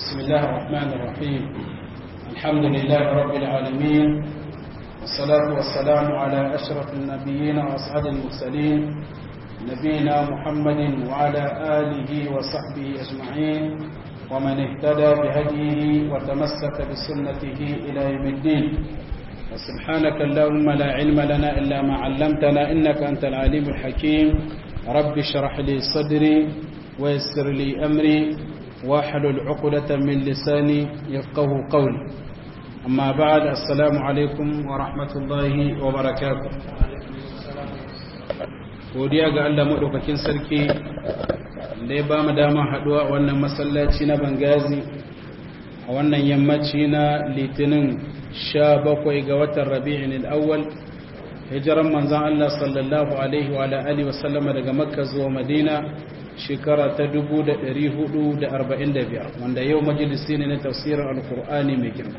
بسم الله الرحمن الرحيم الحمد لله رب العالمين والصلاة والسلام على أشرف النبيين وأصحاب المرسلين نبينا محمد وعلى آله وصحبه أجمعين ومن اهتدى بهديه وتمسك بسنته إلى يوم الدين وسبحانك اللهم لا علم لنا إلا ما علمتنا إنك أنت العليم الحكيم رب اشرح لي صدري ويسر لي أمري واحلل عقدة من لساني يفقه قولي أما بعد السلام عليكم ورحمة الله وبركاته godiya ga Allah maɗaukakin sarki da ya ba mu dama haɗuwa a wannan masallaci na bangazi a wannan yammaci na litinin sha bakwai ga watan rabi'in al'awwal hijiran manzan Allah sallallahu alaihi wa alihi wasallama daga makka zuwa madina shekara ta 445 wanda yau majalisi ne na tafsirin alkur'ani mai girma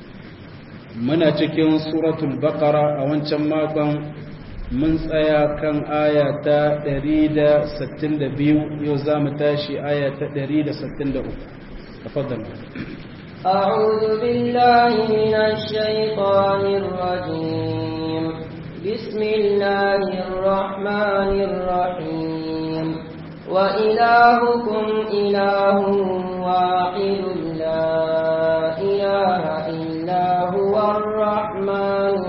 muna cikin suratul baqara a wancan makon mun tsaya kan aya ta 162 yau za mu tashi aya ta 163 tafaddal أعوذ بالله من الشيطان الرجيم بسم الله الرحمن الرحيم وإلهكم إله واحد لا إله إلا هو الرحمن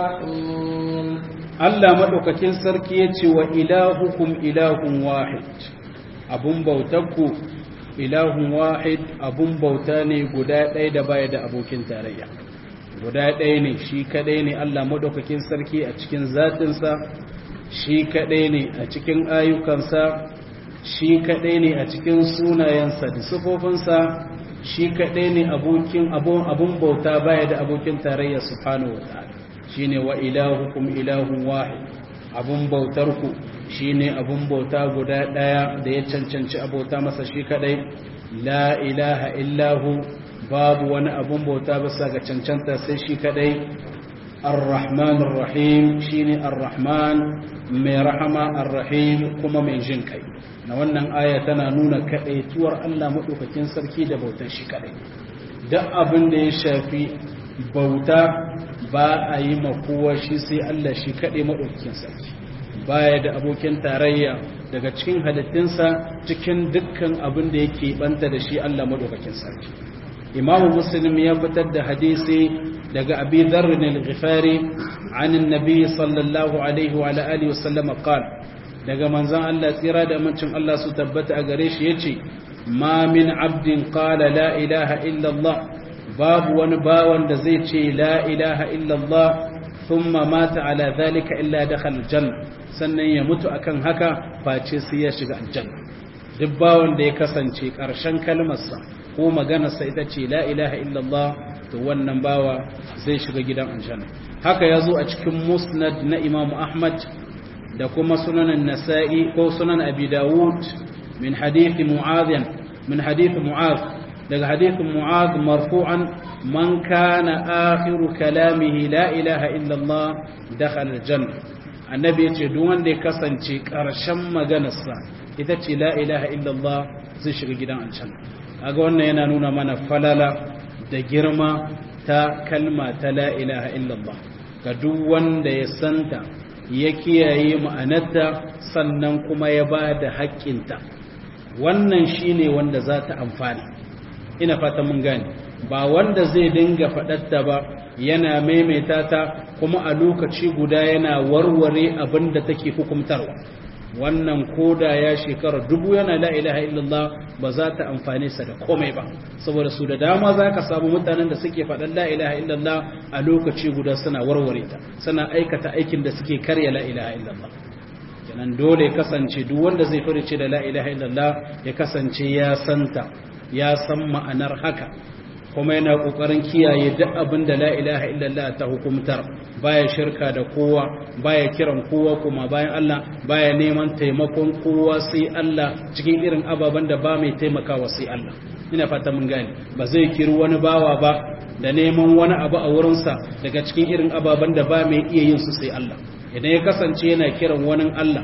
الرحيم Allah maɗaukakin sarki ya ce wa ilahukum ilahun wahid abun bautarku ilahun wahid abun bauta ne guda ɗaya da baya da abokin tarayya guda ɗaya ne shi kaɗai ne Allah maɗaukakin sarki a cikin zatinsa shi kaɗai ne a cikin ayyukansa shi kaɗai ne a cikin sunayensa da sufofinsa shi kaɗai ne abokin abun bauta baya da abokin tarayya subhanahu wa ta'ala shine wa ilahukum ilahun wahid abun bautarku shine abun bauta guda daya da ya cancanci abota masa shi kadai la ilaha illahu babu wani abun bauta bisa ga cancanta sai shi kadai ar-rahmanur rahim shine ar-rahman mai rahama ar-rahim kuma mai jin kai na wannan aya tana nuna kadaituwar Allah madaukakin sarki da bautar shi kadai duk abin da ya shafi bauta ba a yi makowa shi sai Allah shi kaɗai maɗaukakin sarki baya da abokin tarayya daga cikin halittinsa cikin dukkan abin da yake banta da shi Allah maɗaukakin sarki imamu muslim ya fitar da hadisi daga abi dharrin al-ghifari an annabi sallallahu alaihi wa alihi wa sallam qala daga manzon Allah tsira da amincin Allah su tabbata a gare shi yace ma min abdin qala la ilaha illa Allah babu wani bawan da zai ce la ilaha illallah thumma mata ala zalika illa dakhal janna sannan ya mutu akan haka face sai ya shiga aljanna duk bawan da ya kasance karshen kalmarsa ko maganarsa ita ce la ilaha illallah to wannan bawa zai shiga gidan aljanna haka ya zo a cikin musnad na imamu ahmad da kuma sunan nasa'i ko sunan abi dawud min hadithi mu'adh min hadithi mu'adh daga hadithin mu'adh marfu'an man kana akhiru kalamihi la ilaha illa Allah dakhala aljanna annabi yace duk wanda ya kasance karshen maganarsa ita ce la ilaha illa Allah zai shiga gidan aljanna kaga wannan yana nuna mana falala da girma ta kalma ta la ilaha illa Allah ga duk wanda ya santa ya kiyaye ma'anarta sannan kuma ya ba da haƙƙinta wannan shine wanda za ta amfani ina fata mun gane ba wanda zai dinga faɗatta ba yana maimaita ta kuma a lokaci guda yana warware abin da take hukumtarwa wannan koda ya shekara dubu yana la ilaha illallah ba za ta amfane sa da komai ba saboda su da dama za ka samu mutanen da suke faɗan la ilaha illallah a lokaci guda suna warware ta suna aikata aikin da suke karya la ilaha illallah kenan dole ya kasance duk wanda zai farice da la ilaha illallah ya kasance ya santa ya san ma'anar haka kuma yana kokarin kiyaye duk abin da la ilaha illallah ta hukumtar baya shirka da kowa baya kiran kowa kuma bayan Allah baya neman taimakon kowa sai Allah cikin irin ababen da ba mai taimakawa sai Allah ina fata mun gane ba zai kiri wani bawa ba da neman wani abu a wurinsa daga cikin irin ababen da ba mai iya yin su sai Allah idan ya kasance yana kiran wani Allah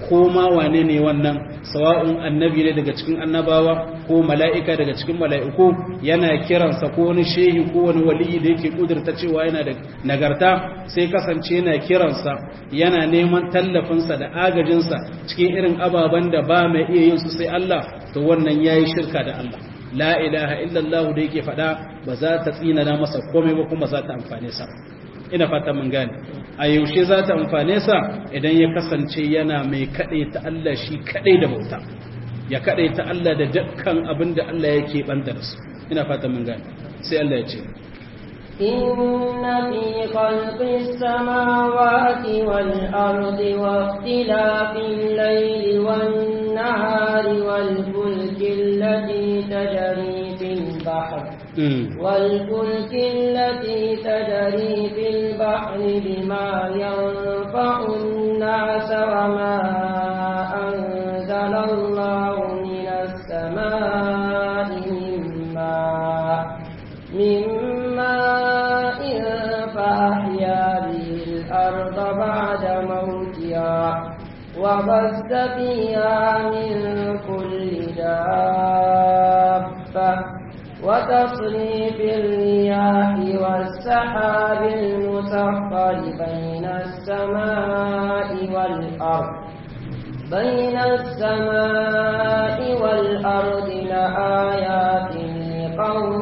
ko ma wane ne wannan sawa'un annabi ne daga cikin annabawa ko mala'ika daga cikin mala'iku yana kiransa ko wani shehi ko wani waliyi da yake kudurta cewa yana da nagarta sai kasance yana kiransa yana neman tallafinsa da agajinsa cikin irin ababen da ba mai iya yin su sai Allah to wannan yayi shirka da Allah la ilaha illallah da yake faɗa ba za ta tsinana masa komai ba kuma za ta amfane sa ina fata mun gane a yaushe za ta amfane sa idan ya kasance yana mai kaɗai ta Allah shi kaɗai da bauta ya kaɗai ta Allah da dukkan abin da Allah yake banta da su ina fata mun gane sai Allah ya ce إن في خلق السماوات والأرض واختلاف الليل والنهار والفلك التي تجري في البحر والفلك التي تجري في البحر بما ينفع الناس وما أنزل الله من السماء من ماء من ماء فأحيا به الأرض بعد موتها وبث فيها من كل دابة وتصريف الرياح والسحاب المسخر بين السماء والأرض بين السماء والأرض لآيات لقوم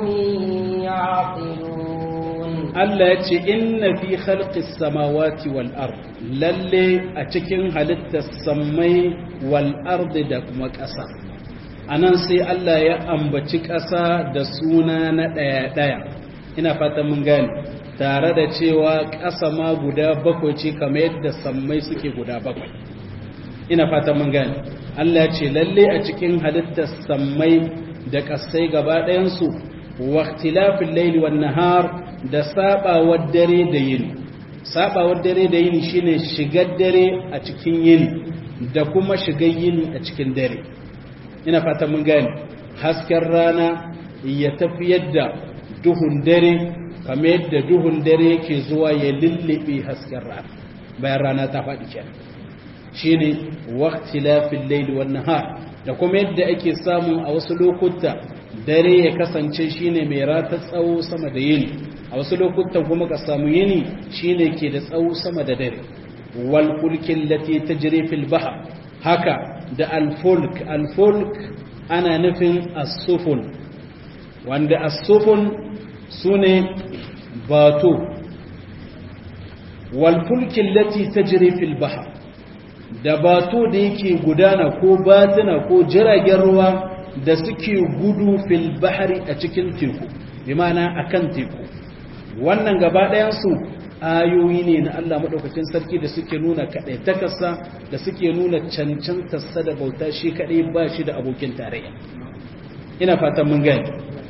يعقلون Allah ya ce inna fi khalqis samawati wal ard lalle a cikin halittar sammai wal ard da kuma ƙasa anan sai Allah ya ambaci ƙasa da suna na ɗaya ɗaya ina fata mun gane tare da cewa ƙasa ma guda bakwai ce kamar yadda sammai suke guda bakwai ina fata mun gane Allah ya ce lalle a cikin halittar sammai da ƙasai gaba ɗayansu wa ikhtilafil layli wan nahar da sabawar dare da yini sabawar dare da yini shine shigar dare a cikin yini da kuma shigar yini a cikin dare ina fata mun gane hasken rana ya tafi yadda duhun dare kamar yadda duhun dare yake zuwa ya lullube hasken rana bayan rana ta faɗi kenan shine waqtilafil layli wan nahar da kuma yadda ake samu a wasu lokuta dare ya kasance shine mai rata tsawo sama da yini a wasu lokutan kuma ka samu yini shine ke da tsawo sama da dare wal fulkin lati tajri fil bahr haka da al fulk al fulk ana nufin as-sufun wanda as-sufun sune bato wal fulkin lati tajri fil bahr da bato da yake gudana ko batuna ko jiragen ruwa da suke gudu fil bahri a cikin teku bi ma'ana akan teku wannan gaba ɗayansu ayoyi ne na Allah maɗaukakin sarki da suke nuna kaɗai takasa da suke nuna cancantarsa da bauta shi kaɗai ba shi da abokin tarayya ina fatan mun gani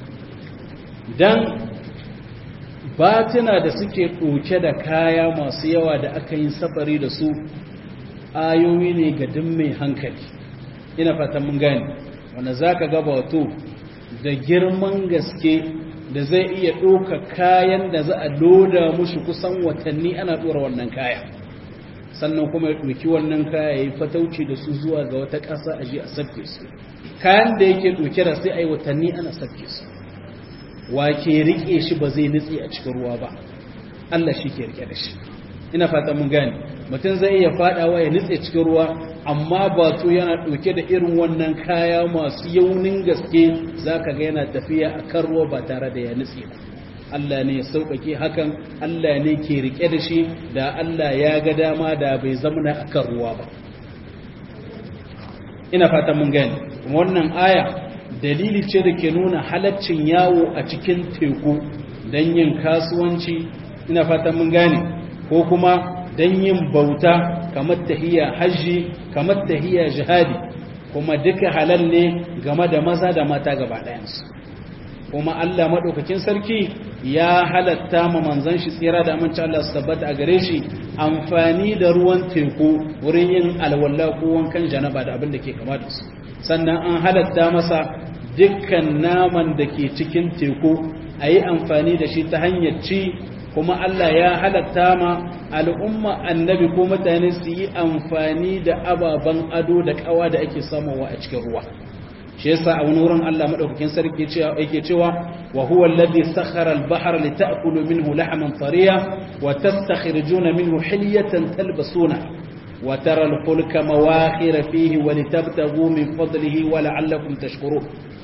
dan batuna da suke ɗauke da kaya masu yawa da aka yi safari da su ayoyi ne ga duk mai hankali ina fatan mun gani wanda za ka gaba wato da girman gaske da zai iya ɗauka kayan da za a loda mushi kusan watanni ana ɗora wannan kaya sannan kuma ya ɗauki wannan kaya ya yi fatauci da su zuwa ga wata ƙasa a ji a sabke su kayan da yake ɗauke da sai a yi watanni ana sabke su wa ke riƙe shi ba zai nutse a cikin ruwa ba Allah shi ke riƙe da shi ina fata mun gane mutum zai iya faɗawa ya nutse cikin ruwa amma batu yana ɗauke da irin wannan kaya masu yaunin gaske za ka ga yana tafiya a kan ruwa ba tare da ya nutse ba Allah ne ya sauƙaƙe hakan Allah ne ke riƙe da shi da Allah ya ga dama da bai zamana a kan ruwa ba ina fatan mun gani wannan aya dalili ce da ke nuna halaccin yawo a cikin teku don yin kasuwanci ina fatan mun gane ko kuma don yin bauta kamar tahiyya hajji kamar tahiyya jihadi kuma duka halal ne game da maza da mata gaba ɗayansu kuma Allah maɗaukakin sarki ya halatta ma manzon shi tsira da amince Allah su tabbata a gare shi amfani da ruwan teku wurin yin alwala ko wankan janaba da abin da ke kama da su sannan an halatta masa dukkan naman da ke cikin teku a yi amfani da shi ta hanyar ci kuma Allah ya halatta ma al'umma annabi ko mutane su yi amfani da ababen ado da kawa da ake samuwa a cikin ruwa shi yasa a wani wurin Allah madaukakin sarki yake cewa wa huwa alladhi sakhara al-bahra lita'kulu minhu lahman tariya wa tastakhrijuna minhu hilyatan talbasuna wa tara al-fulka mawakhira fihi wa litabtaghu min fadlihi wa la'allakum tashkurun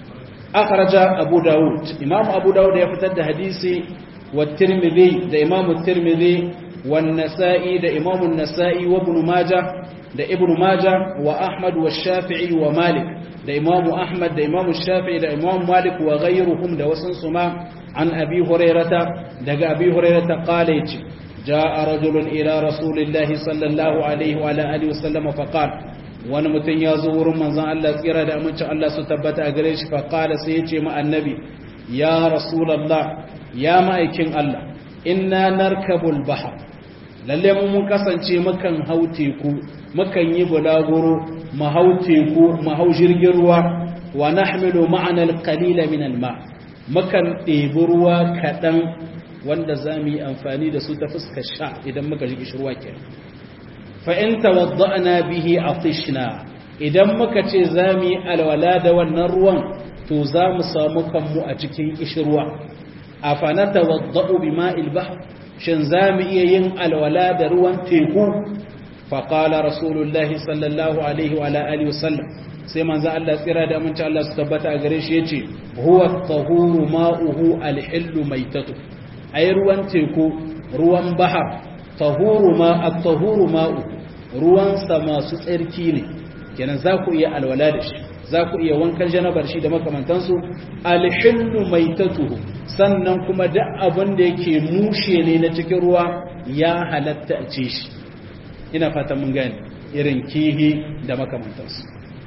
akhraja abu daud imam abu daud ya fitar da hadisi wa tirmidhi da imam tirmidhi wa an-nasa'i da imam an-nasa'i wa ibn majah da ibn majah wa ahmad wa shafi'i wa malik da imamu ahmad da imamu shafi'i da imamu malik wa ghayruhum da wasan su ma an abi hurairata daga abi hurairata qala yace jaa rajulun ila rasulillahi sallallahu alaihi wa ala alihi wasallam fa qala wani mutum ya zo wurin manzon Allah tsira da amincin Allah su tabbata a gare shi fa qala sai yace ma annabi ya rasulullah ya ma'aikin Allah inna narkabul bahr lalle mun kasance mukan hau teku mukan yi bulaguro mahau teku mahau jirgin ruwa wa nahmilu ma'ana al-qalila min al-ma mukan ɗebi ruwa kaɗan wanda za mu yi amfani da su ta fuskar sha idan muka ji kishirwa ke fa in tawadda'na bihi atishna idan muka ce za mu yi alwala da wannan ruwan to za mu samu kanmu a cikin kishirwa afana tawadda'u bima'il bahr shin za mu iya yin alwala da ruwan teku فقال رسول الله صلى الله عليه وعلى اله وسلم sai manzo Allah tsira da aminci Allah su tabbata a gare shi yace huwa at-tahuru ma'uhu al-hillu maitatu ay ruwan teku ruwan bahar tahuru ma at-tahuru ma'u ruwan sa masu tsarki ne kenan za ku iya alwala da shi za ku iya wankan janabar shi da makamantansu al-hillu maitatuhu sannan kuma duk abin da yake mushe ne na cikin ruwa ya halatta a ce shi ina fata mun gani irin kihi da makamantarsu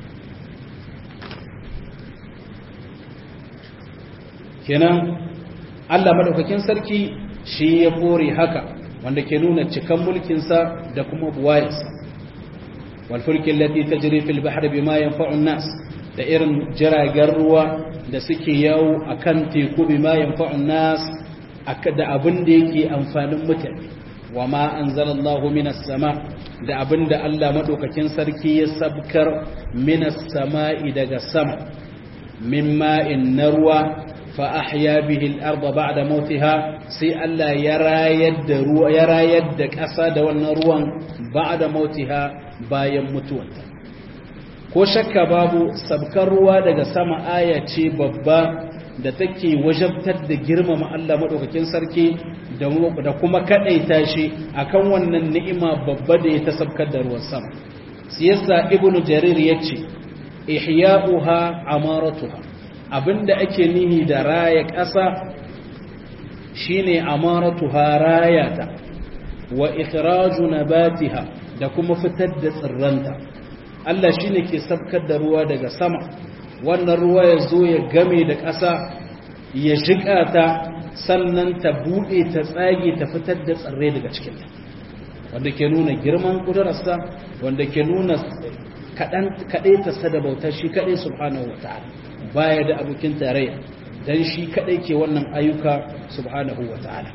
kenan Allah madaukakin sarki shi ya kore haka wanda ke nuna cikan mulkinsa da kuma buwayarsa walfulkin lati ta jiri fil bahar bima yanfa'un nas da irin jiragen ruwa da suke yawo akan teku bima yanfa'un nas da abin da yake amfanin mutane wa ma anzalallahu minas sama da abinda Allah madaukakin sarki ya sabkar minas sama'i daga sama min ma'in narwa fa ahya bihi al-ardha ba'da mautiha sai Allah ya rayar da ruwa ya rayar da ƙasa da wannan ruwan ba'da mautiha bayan mutuwarta ko shakka babu sabkar ruwa daga sama aya ce babba da take wajabtar da girmama Allah madaukakin sarki da kuma kadaita shi akan wannan ni'ima babba da ya tasabkar da ruwan sama siyasa ibnu jarir yace ihya'uha amaratuha abinda ake nihi da raya ƙasa shine amaratuha rayata wa ikhraju nabatiha da kuma fitar da tsirranta Allah shine ke sabkar da ruwa daga sama wannan ruwa ya zo ya game da ƙasa ya jiƙa ta sannan ta buɗe ta tsage ta fitar da tsirrai daga cikinta wanda ke nuna girman ƙudurarsa wanda ke nuna kaɗai ta sada bautar shi kaɗai subhanahu wa ta'ala baya da abokin tarayya don shi kaɗai ke wannan ayyuka subhanahu wa ta'ala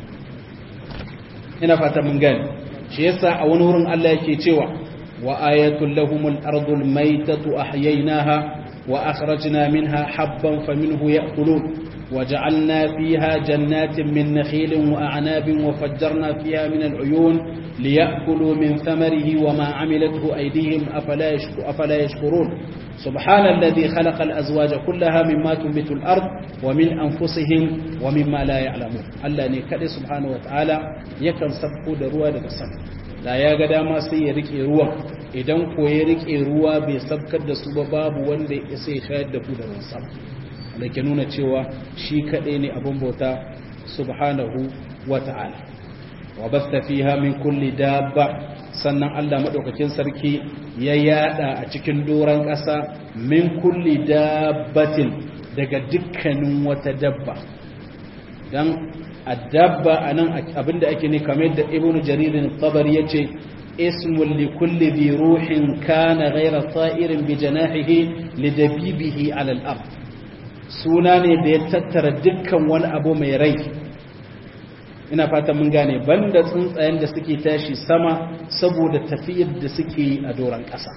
ina fata mun gani shi yasa a wani wurin Allah yake cewa wa ayatul lahumul ardul maitatu ahyaynaha wa akhrajna minha habban faminhu ya'kulun وجعلنا فيها جنات من نخيل وأعناب وفجرنا فيها من العيون ليأكلوا من ثمره وما عملته أيديهم أفلا, يشكر أفلا يشكرون سبحان الذي خلق الأزواج كلها مما تنبت الأرض ومن أنفسهم ومما لا يعلمون ألا نكد سبحانه وتعالى يكن سبقوا دروا لبسن لا يقدر ما سيرك روا idan ko ya rike ruwa bai sabkar da su ba babu wanda ya sai shayar da ku da ruwan sama da ke nuna cewa shi kaɗai ne abin bauta subhanahu wa ta'ala wa basta fiha min kulli dabba sannan Allah madaukakin sarki ya yada a cikin doran ƙasa min kulli dabbatin daga dukkanin wata dabba dan addabba anan abinda ake ne kamar yadda ibnu jarir tabari yace ismun li kulli dhi ruhin kana ghayra ta'irin bi janahihi lidabibihi ala al-ard suna ne da ya tattara dukkan wani abu mai rai ina fata mun gane banda tsuntsayen da suke tashi sama saboda tafiyar da suke yi a doron ƙasa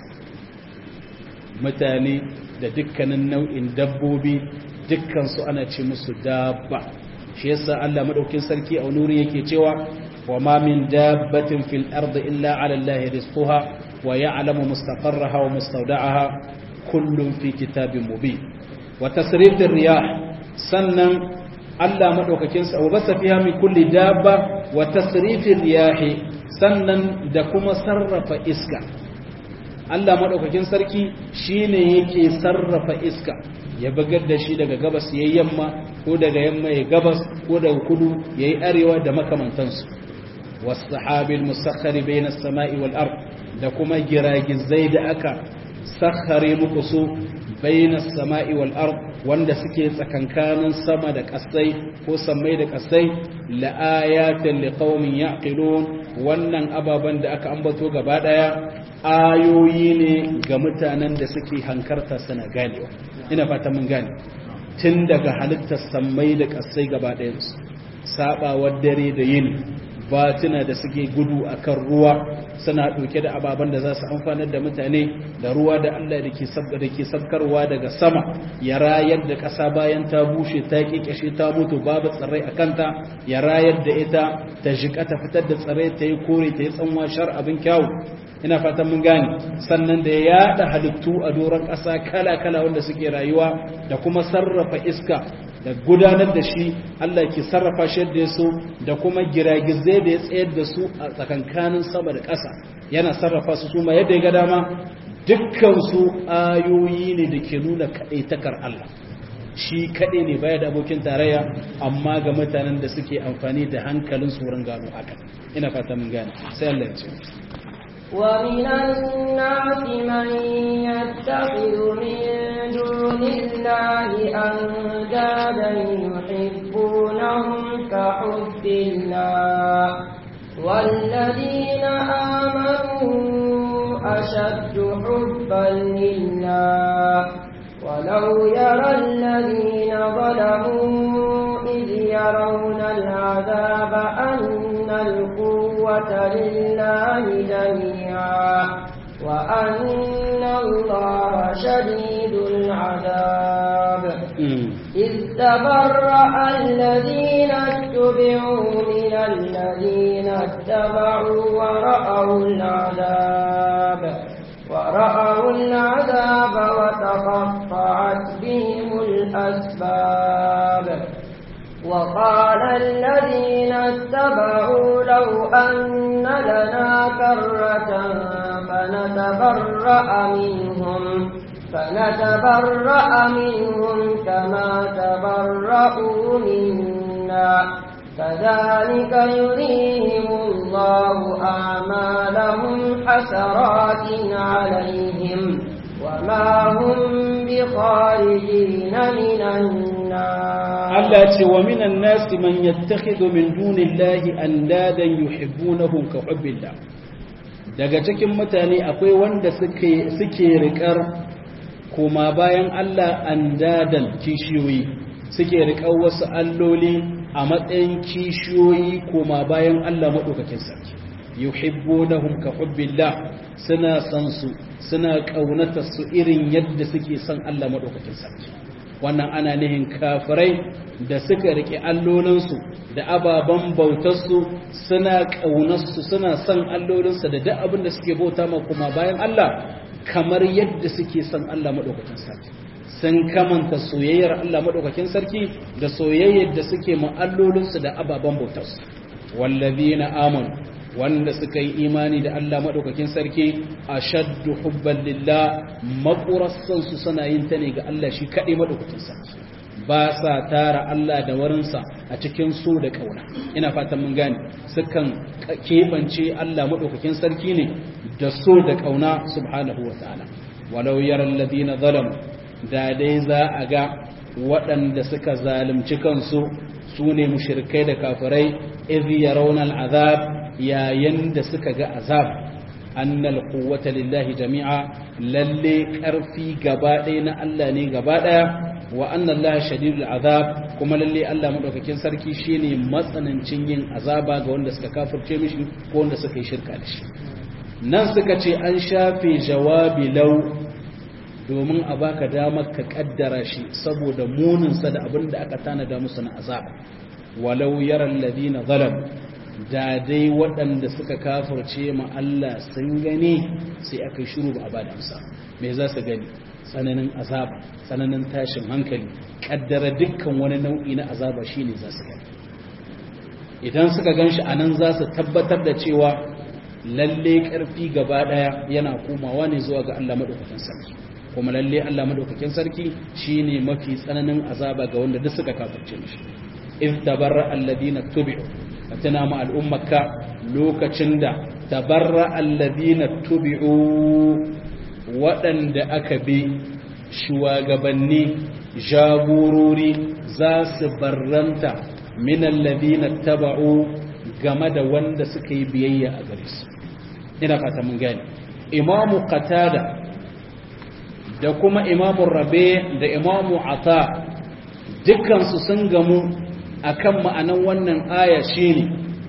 mutane da dukkanin nau'in dabbobi dukkansu ana ce musu dabba shi yasa Allah madaukin sarki a nuri yake cewa wa ma min dabbatin fil ardi illa ala allahi rizquha wa ya'lamu mustaqarraha wa mustawda'aha kullun fi kitabin mubin wa tasrifir riyah sannan Allah madaukakin sa wa basa fiha min kulli dabba wa tasrifir riyah sannan da kuma sarrafa iska Allah madaukakin sarki shine yake sarrafa iska ya bugar da shi daga gabas yayi yamma ko daga yamma ya gabas ko daga kudu yayi arewa da makamantansu was-sahabil musakhkhari bayna as-sama'i wal ard da kuma giragizai da aka sakhare muku su bayna as-sama'i wal ard wanda suke tsakankanin sama da kasai ko sammai da kasai la ayatin liqaumin yaqilun wannan ababan da aka ambato gaba daya ayoyi ne ga mutanen da suke hankarta suna ganewa ina fata mun gane tun daga halittar sammai da kasai gaba ɗayansu sabawar dare da yini batuna da suke gudu akan ruwa suna ɗauke da ababen da za su amfanar da mutane da ruwa da Allah da ke sabga da ke sabkarwa daga sama ya rayar da ƙasa bayan ta bushe ta kikashe ta mutu babu tsirrai a kanta ya rayar da ita ta jika ta fitar da tsirrai ta yi kore ta yi tsanwa shar abin kyawu ina fatan mun gane sannan da ya yada halittu a doron ƙasa kala-kala wanda suke rayuwa da kuma sarrafa iska da gudanar da shi Allah ke sarrafa shi da su da kuma giragizai da ya tsayar da su a tsakankanin sama da ƙasa yana sarrafa su kuma yadda ya ga dama dukkan su ayoyi ne da ke nuna kaɗaitakar Allah shi kaɗai ne baya da abokin tarayya amma ga mutanen da suke amfani da hankalin su wurin gano haka ina fata mun gane sai Allah ya ce ومن الناس من يتخذ من دون الله أندادا يحبونهم كحب الله والذين آمنوا أشد حبا لله ولو يرى الذين ظلموا إذ يرون العذاب أن القوة لله جميعا وأن الله شديد العذاب إذ تبرأ الذين اتبعوا من الذين اتبعوا ورأوا العذاب ورأوا العذاب وتقطعت بهم الأسباب وقال الذين اتبعوا لو أن لنا كرة فنتبرأ منهم فنتبرأ منهم كما تبرأوا منا كذلك يريهم الله أعمالهم حسرات عليهم وما هم بخارجين من النار Allah ce wa minan nasi man yattakhidhu min dunillahi andadan yuhibbunahum ka hubbillah daga cikin mutane akwai wanda suke suke rikar kuma bayan Allah andadan kishiyoyi suke rikar wasu alloli a matsayin kishiyoyi kuma bayan Allah madaukakin sarki yuhibbunahum ka hubbillah suna san su suna kaunatar su irin yadda suke son Allah madaukakin sarki wannan ana nihin kafirai da suka rike allolinsu da ababen bautarsu suna ƙaunarsu suna son allolinsu da duk abin da suke bauta ma kuma bayan Allah kamar yadda suke son Allah maɗaukakin sarki sun kamanta soyayyar Allah maɗaukakin sarki da soyayyar da suke ma allolinsu da ababen bautarsu wallazina amanu wanda suka yi imani da Allah maɗaukakin sarki a shaddu hubban lillah maƙurassansu suna yin ta ne ga Allah shi kaɗai maɗaukakin sarki ba sa tara Allah da warinsa a cikin so da ƙauna ina fatan mun gane sukan keɓance Allah maɗaukakin sarki ne da so da ƙauna subhanahu wa ta'ala walau yaran ladina zalamu da dai za a ga waɗanda suka zalunci kansu su ne mushrikai da kafirai idh yarawna al'azab yayin da suka ga azab annal quwwata lillahi jami'a lalle karfi gaba ɗaya na Allah ne gaba ɗaya wa anna Allah shadidul azab kuma lalle Allah madaukakin sarki shine matsanancin yin azaba ga wanda suka kafirce mishi ko wanda suka yi shirka da shi nan suka ce an shafe jawabi law domin a baka damar ka kaddara shi saboda muninsa da abin da aka tanada musu na azaba walau yaran ladina zalam da dai waɗanda suka kafirce ma Allah sun gani sai aka yi shiru ba a bada amsa me za su gani tsananin azaba tsananin tashin hankali kaddara dukkan wani nau'i na azaba shine za su gani idan suka gan shi anan za su tabbatar da cewa lalle karfi gaba daya yana komawa ne zuwa ga Allah madaukakin sarki kuma lalle Allah madaukakin sarki shine mafi tsananin azaba ga wanda duk suka kafirce mishi iz tabarra alladhina tubi'u tana ma al'ummaka lokacin da tabarra alladhina tubi'u waɗanda aka bi shugabanni jagorori za su barranta min alladhina taba'u game da wanda suka yi biyayya a gare su ina fata mun gane imamu qatada da kuma imamu rabe da imamu ata dukkansu sun gamu akan ma'anan wannan aya shine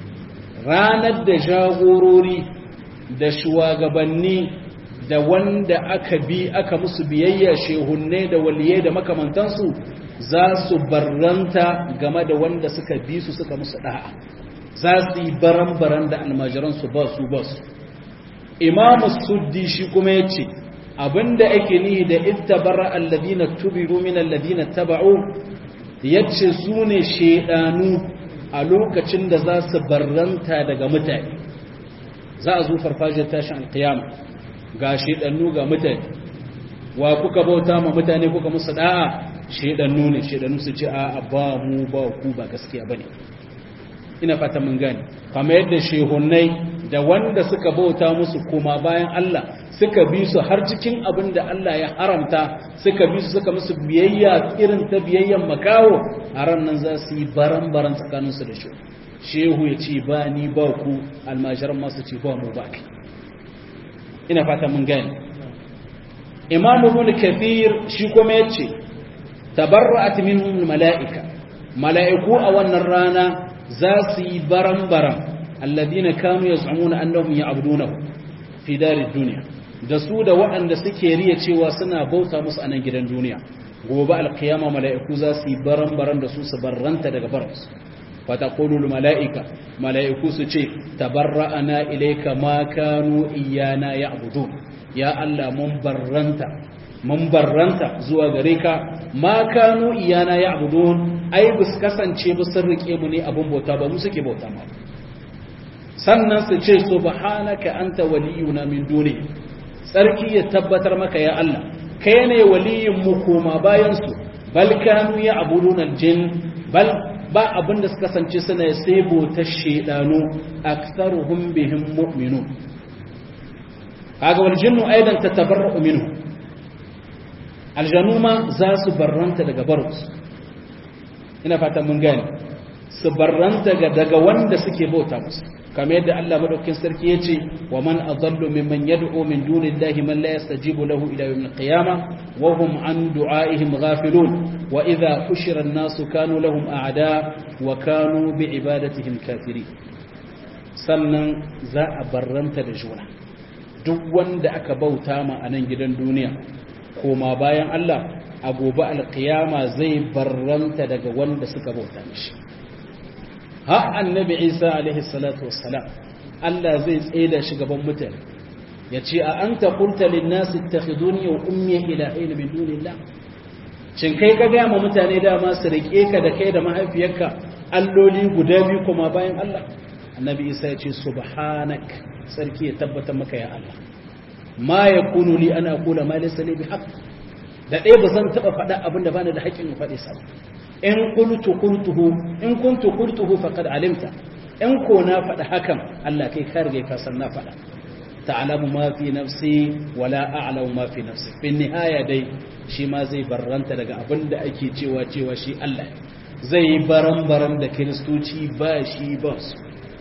ranar da jagorori da shugabanni da wanda aka bi aka musu biyayya shehunne da waliyai da makamantansu za su barranta game da wanda suka bi su suka musu da'a za su yi baran-baran da almajiransu ba su ba su imamu suddi shi kuma ya ce abinda ake nihi da ittabara alladhina tubiru min alladhina taba'u yace su ne shedanu a lokacin da za su barranta daga mutane za a zo farfajiyar tashin alkiyama ga shedanu ga mutane wa kuka bauta ma mutane kuka musu da'a shedanu ne shedanu su ce a ba mu ba ku ba gaskiya bane ina fata mun gane kamar yadda shehunnai da wanda suka bauta musu koma bayan Allah suka bi su har cikin abin da Allah ya haramta suka bi su suka musu biyayya irin ta biyayyan makawo a ran nan za su yi baran-baran tsakaninsu da shi shehu ya ce ba ni ba ku almajiran masu ce ba mu ba ina fata mun gani imam ibn kathir shi kuma yace tabarra'at minhum mala'ika mala'iku a wannan rana za su yi baran-baran alladhina kanu yaz'umuna annahum ya'budunahu fi darid dunya da su da waɗanda suke riya cewa suna bauta musu a nan gidan duniya gobe alkiyama mala'iku za su yi baran-baran da su su barranta daga baransu fata kolul mala'ika mala'iku su ce tabarra'ana ilaika ma kanu iyana ya abudu ya Allah mun barranta mun barranta zuwa gare ka ma kanu iyana ya abudu ai bus kasance ba sun rike mu ne abun bauta ba mu suke bauta ma sannan su ce subhanaka anta waliyuna min duni tsarki ya tabbatar maka ya Allah kai ne waliyin mu koma bayan su bal kanu ya abudun aljin bal ba abin da suka kasance suna sai bautar shedanu aktharuhum bihim mu'minun kaga wal jinnu aidan tatabarra'u minhu aljanu ma za su barranta daga barus ina fatan mun gane su barranta daga wanda suke bauta musu kamar yadda Allah madaukakin sarki yace wa man adallu mimman yad'u min dunillahi man la yastajibu lahu ila yawmil qiyamah wa hum an du'aihim ghafilun wa idha hushira an-nasu kanu lahum a'da wa kanu bi ibadatihim kafirin sannan za a barranta da juna duk wanda aka bauta ma a nan gidan duniya koma bayan Allah a gobe alkiyama zai barranta daga wanda suka bauta mishi ha annabi isa alaihi salatu wassalam Allah zai tsaida shi gaban mutane ya ce a an ta kulta linnasi takhiduni wa ummi ilahin min dunillah shin kai ka gaya ma mutane dama su rike ka da kai da mahaifiyarka alloli guda biyu kuma bayan Allah annabi isa ya ce subhanak sarki ya tabbatar maka ya Allah ma yakunu li ana aqula ma laysa li bihaq da ɗaya ba zan taɓa faɗa abin da bani da haƙƙin in faɗi sa in qultu qultuhu in kuntu qultuhu faqad alimta in ko na faɗa hakan Allah kai ka riga ka san na faɗa ta'lamu ma fi nafsi wala a'lamu ma fi nafsi bin nihaya dai shi ma zai barranta daga abin da ake cewa cewa shi Allah zai yi baran-baran da kiristoci ba shi ba su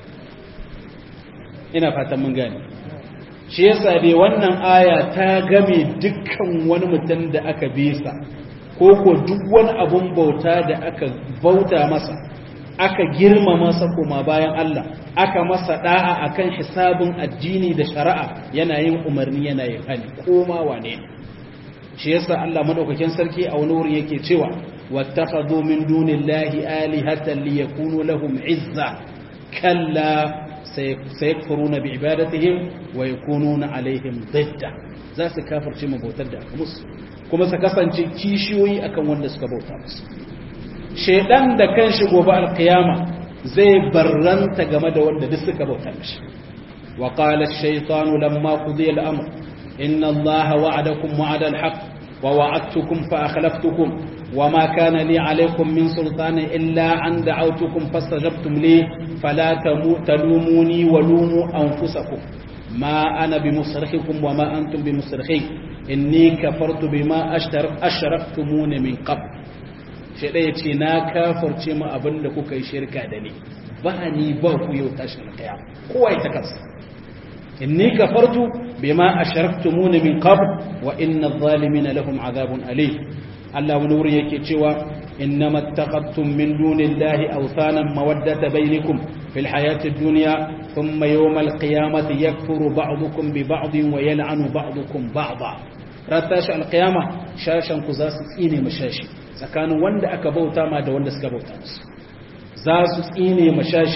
ina fatan mun gane shi yasa dai wannan aya ta game dukkan wani mutum da aka bisa ko ko duk wani abun bauta da aka bauta masa aka girmama masa kuma bayan Allah aka masa da'a akan hisabin addini da shari'a yana yin umarni yana yin hali koma wane shi yasa Allah madaukakin sarki a wani wurin yake cewa wattakhadhu min dunillahi alihatan liyakunu lahum izza kalla sayakfuruna bi'ibadatihim wa yakununa alaihim didda za su kafirce mu bautar da aka musu kuma su kasance kishiyoyi akan wanda suka bauta musu shedan da kan shi gobe alkiyama zai barranta game da wanda duk suka bauta mishi wa qala ash-shaytanu lamma qudiya al-amr inna allaha wa'adakum wa'ada al-haqq wa wa'adtukum fa akhlaftukum وما كان لي عليكم من سلطان إلا أن دعوتكم فاستجبتم لي فلا تلوموني ولوموا أنفسكم ما أنا بمصرخكم وما أنتم بمصرخي إني كفرت بما أشركتمون من قبل shaɗa ya ce na kafarce ma abin da kuka yi shirka da ni ba ni ba ku yau tashin kaya kowa ita kansa inni kafartu bima asharaktumuna min qabl wa inna adh-dhalimina lahum adhabun alim Allah wani wurin yake cewa innama taqattum min dunillahi awsanan mawaddata bainakum fil hayati dunya thumma yawm al-qiyamati yakfuru ba'dukum bi ba'din wa yal'anu ba'dukum ba'da ratashi al-qiyama shashan ku za su tsine mashashi tsakanin wanda aka bauta ma da wanda suka bauta musu za su tsine mashashi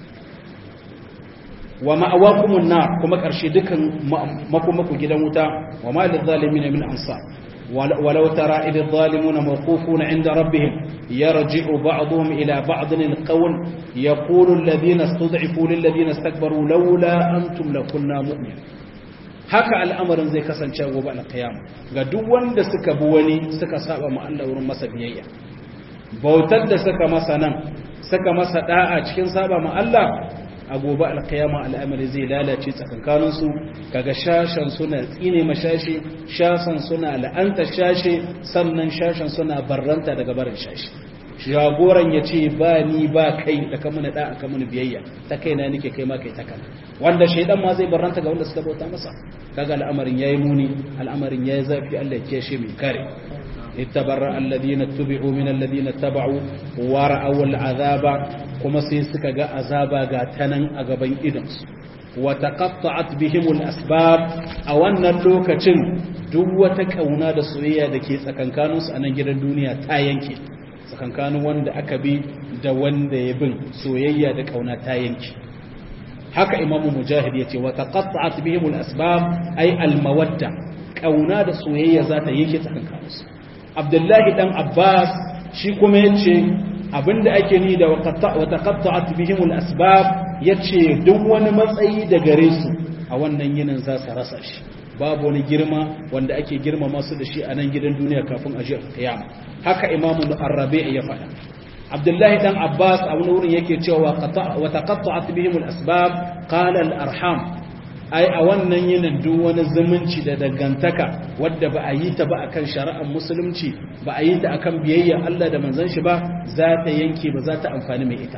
wa ma'awakumun nar kuma karshe dukan makomaku gidan wuta wa ma lil zalimin min ansar ولو ترى إذ الظالمون موقوفون عند ربهم يرجع بعضهم إلى بعض القول يقول الذين استضعفوا للذين استكبروا لولا أنتم لكنا مؤمنين haka al'amarin zai kasance gobe alkiyama ga duk wanda suka bi wani suka saba ma Allah wurin masa biyayya bautar da suka masa nan suka masa da'a cikin saba ma Allah a gobe alkiyama al'amari zai lalace tsakankaninsu kaga shashen suna tsine mashashi shashen suna la'anta shashe sannan shashen suna barranta daga barin shashi jagoran ya ce ba ni ba kai da kamuna da aka muni biyayya ta kai na nike kai ma kai ta kan wanda shaidan ma zai barranta ga wanda suka bauta masa kaga al'amarin yayi muni al'amarin yayi zafi Allah ya kiyashe mai kare اتبرأ الذين اتبعوا من الذين اتبعوا ورأوا العذاب كما سيسك جاء عذابا غاتنا أغبين إدنس وتقطعت بهم الأسباب أو أن اللوكة دوة كونا دا سوية دا كي سكنكانوس أنا جدا الدنيا تاينكي سكنكانو وان دا أكبي دا وان دا يبن سوية دا كونا تاينكي haka imamu mujahid yace wa taqatta'at bihim al-asbab ay al-mawadda kauna da soyayya za ta yake tsakankaninsu abdullahi dan abbas shi kuma ya ce abinda ake ni da wata qatta'at bihimul asbab yace duk wani matsayi da gare su a wannan yinin za su rasa shi babu wani girma wanda ake girma masu da shi a nan gidan duniya kafin a jiyar kiyama haka imamu ar-rabi' ya faɗa abdullahi dan abbas a wani wurin yake cewa wa taqatta'at bihimul asbab qala al-arham ai a wannan yinin duk wani zumunci da dangantaka wadda ba a yi ta ba akan shari'ar musulunci ba a yi ta akan biyayya Allah da manzon shi ba za ta yanke ba za ta amfani mai ita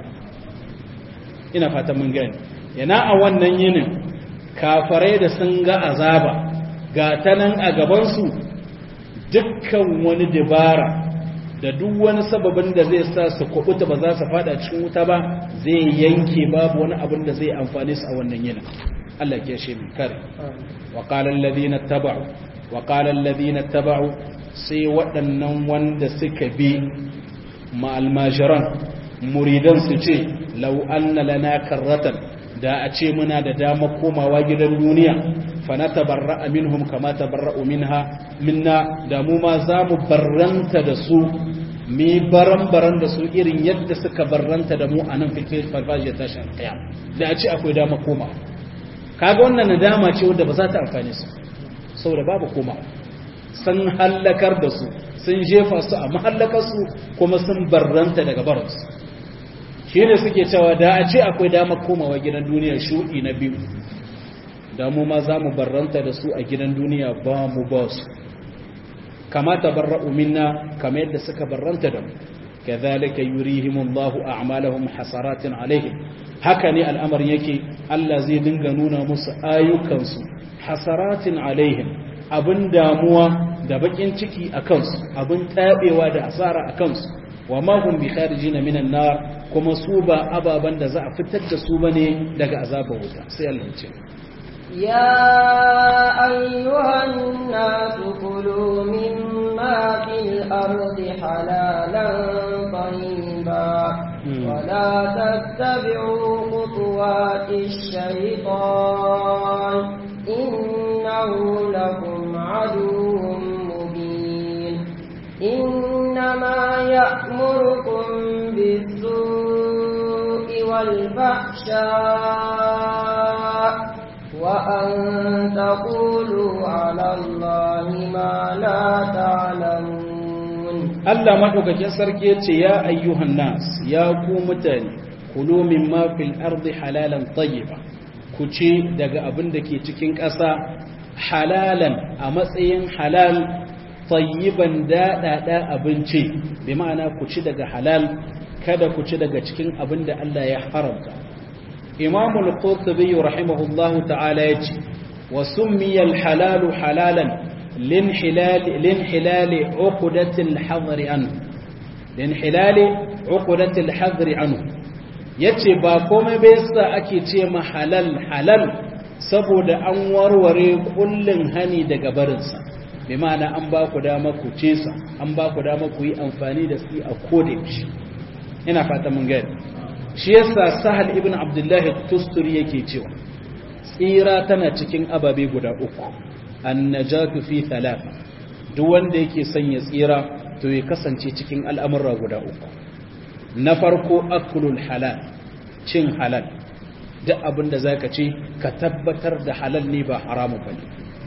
ina fatan mun gani yana a wannan yinin kafarai da sun ga azaba ga ta nan a gabansu dukkan wani dabara da duk wani sababin da zai sa su kubuta ba za su fada cikin wuta ba zai yanke babu wani abin da zai amfane su a wannan yinin Allah ke shi min kare wa qala alladhina tabau wa qala alladhina tabau sai waɗannan wanda suka bi ma almajiran muridan su ce law anna lana karratan da a ce muna da dama komawa gidan duniya fa natabarra'a minhum kama tabarra'u minha minna da mu ma za mu barranta da su mi baran-baran da su irin yadda suka barranta da mu a nan filfil farfajiyar tashin kiyama da a ce akwai dama komawa kaga wannan nadama ce wanda ba za ta amfane su saboda babu koma sun hallakar da su sun jefa su a mahallakar su kuma sun barranta daga baransu shi ne suke cewa da a ce akwai dama komawa gidan duniya shuɗi na biyu da mu ma za mu barranta da su a gidan duniya ba mu ba su kama tabarra'u minna kama yadda suka barranta da mu kadhalika yurihimullahu a'malahum hasaratin alaihim haka ne al'amarin yake Allah zai dinga nuna musu ayyukansu hasaratin alaihim abin damuwa da bakin ciki a kansu abin tabewa da asara a kansu wa ma hum bi kharijin minan nar kuma su ba ababan da za a fitar da su bane daga azabar wuta sai Allah ya ce يا أيها الناس كلوا مما في الأرض حلالا طيبا ولا تتبعوا خطوات الشيطان إنه لكم عدو مبين إنما يأمركم بالسوء والفحشاء وأن تقولوا على الله ما لا تعلمون Allah madaukakin sarki yace ya ayyuhan nas ya ku mutane kulu mimma fil ardi halalan tayyiba ku ci daga abin da ke cikin ƙasa halalan a matsayin halal tayyiban daɗaɗa abinci bi ma'ana ku ci daga halal kada ku ci daga cikin abin da Allah ya haramta إمام القرطبي رحمه الله تعالى يجي وسمي الحلال حلالا لانحلال لانحلال عقدة الحظر عنه لانحلال عقدة الحظر عنه yace ba komai bai sa ake ce ma halal halal saboda an warware kullun hani daga barinsa bi ma'ana an ba ku dama ku ce sa an ba ku dama ku yi amfani da su a kodayaushe ina fata mun gani shi yasa sahal ibn abdullahi tusturi yake cewa tsira tana cikin ababe guda uku annajatu fi thalatha duk wanda yake son ya tsira to ya kasance cikin al'amura guda uku na farko aklul halal cin halal duk abin da zaka ci ka tabbatar da halal ne ba haramun bane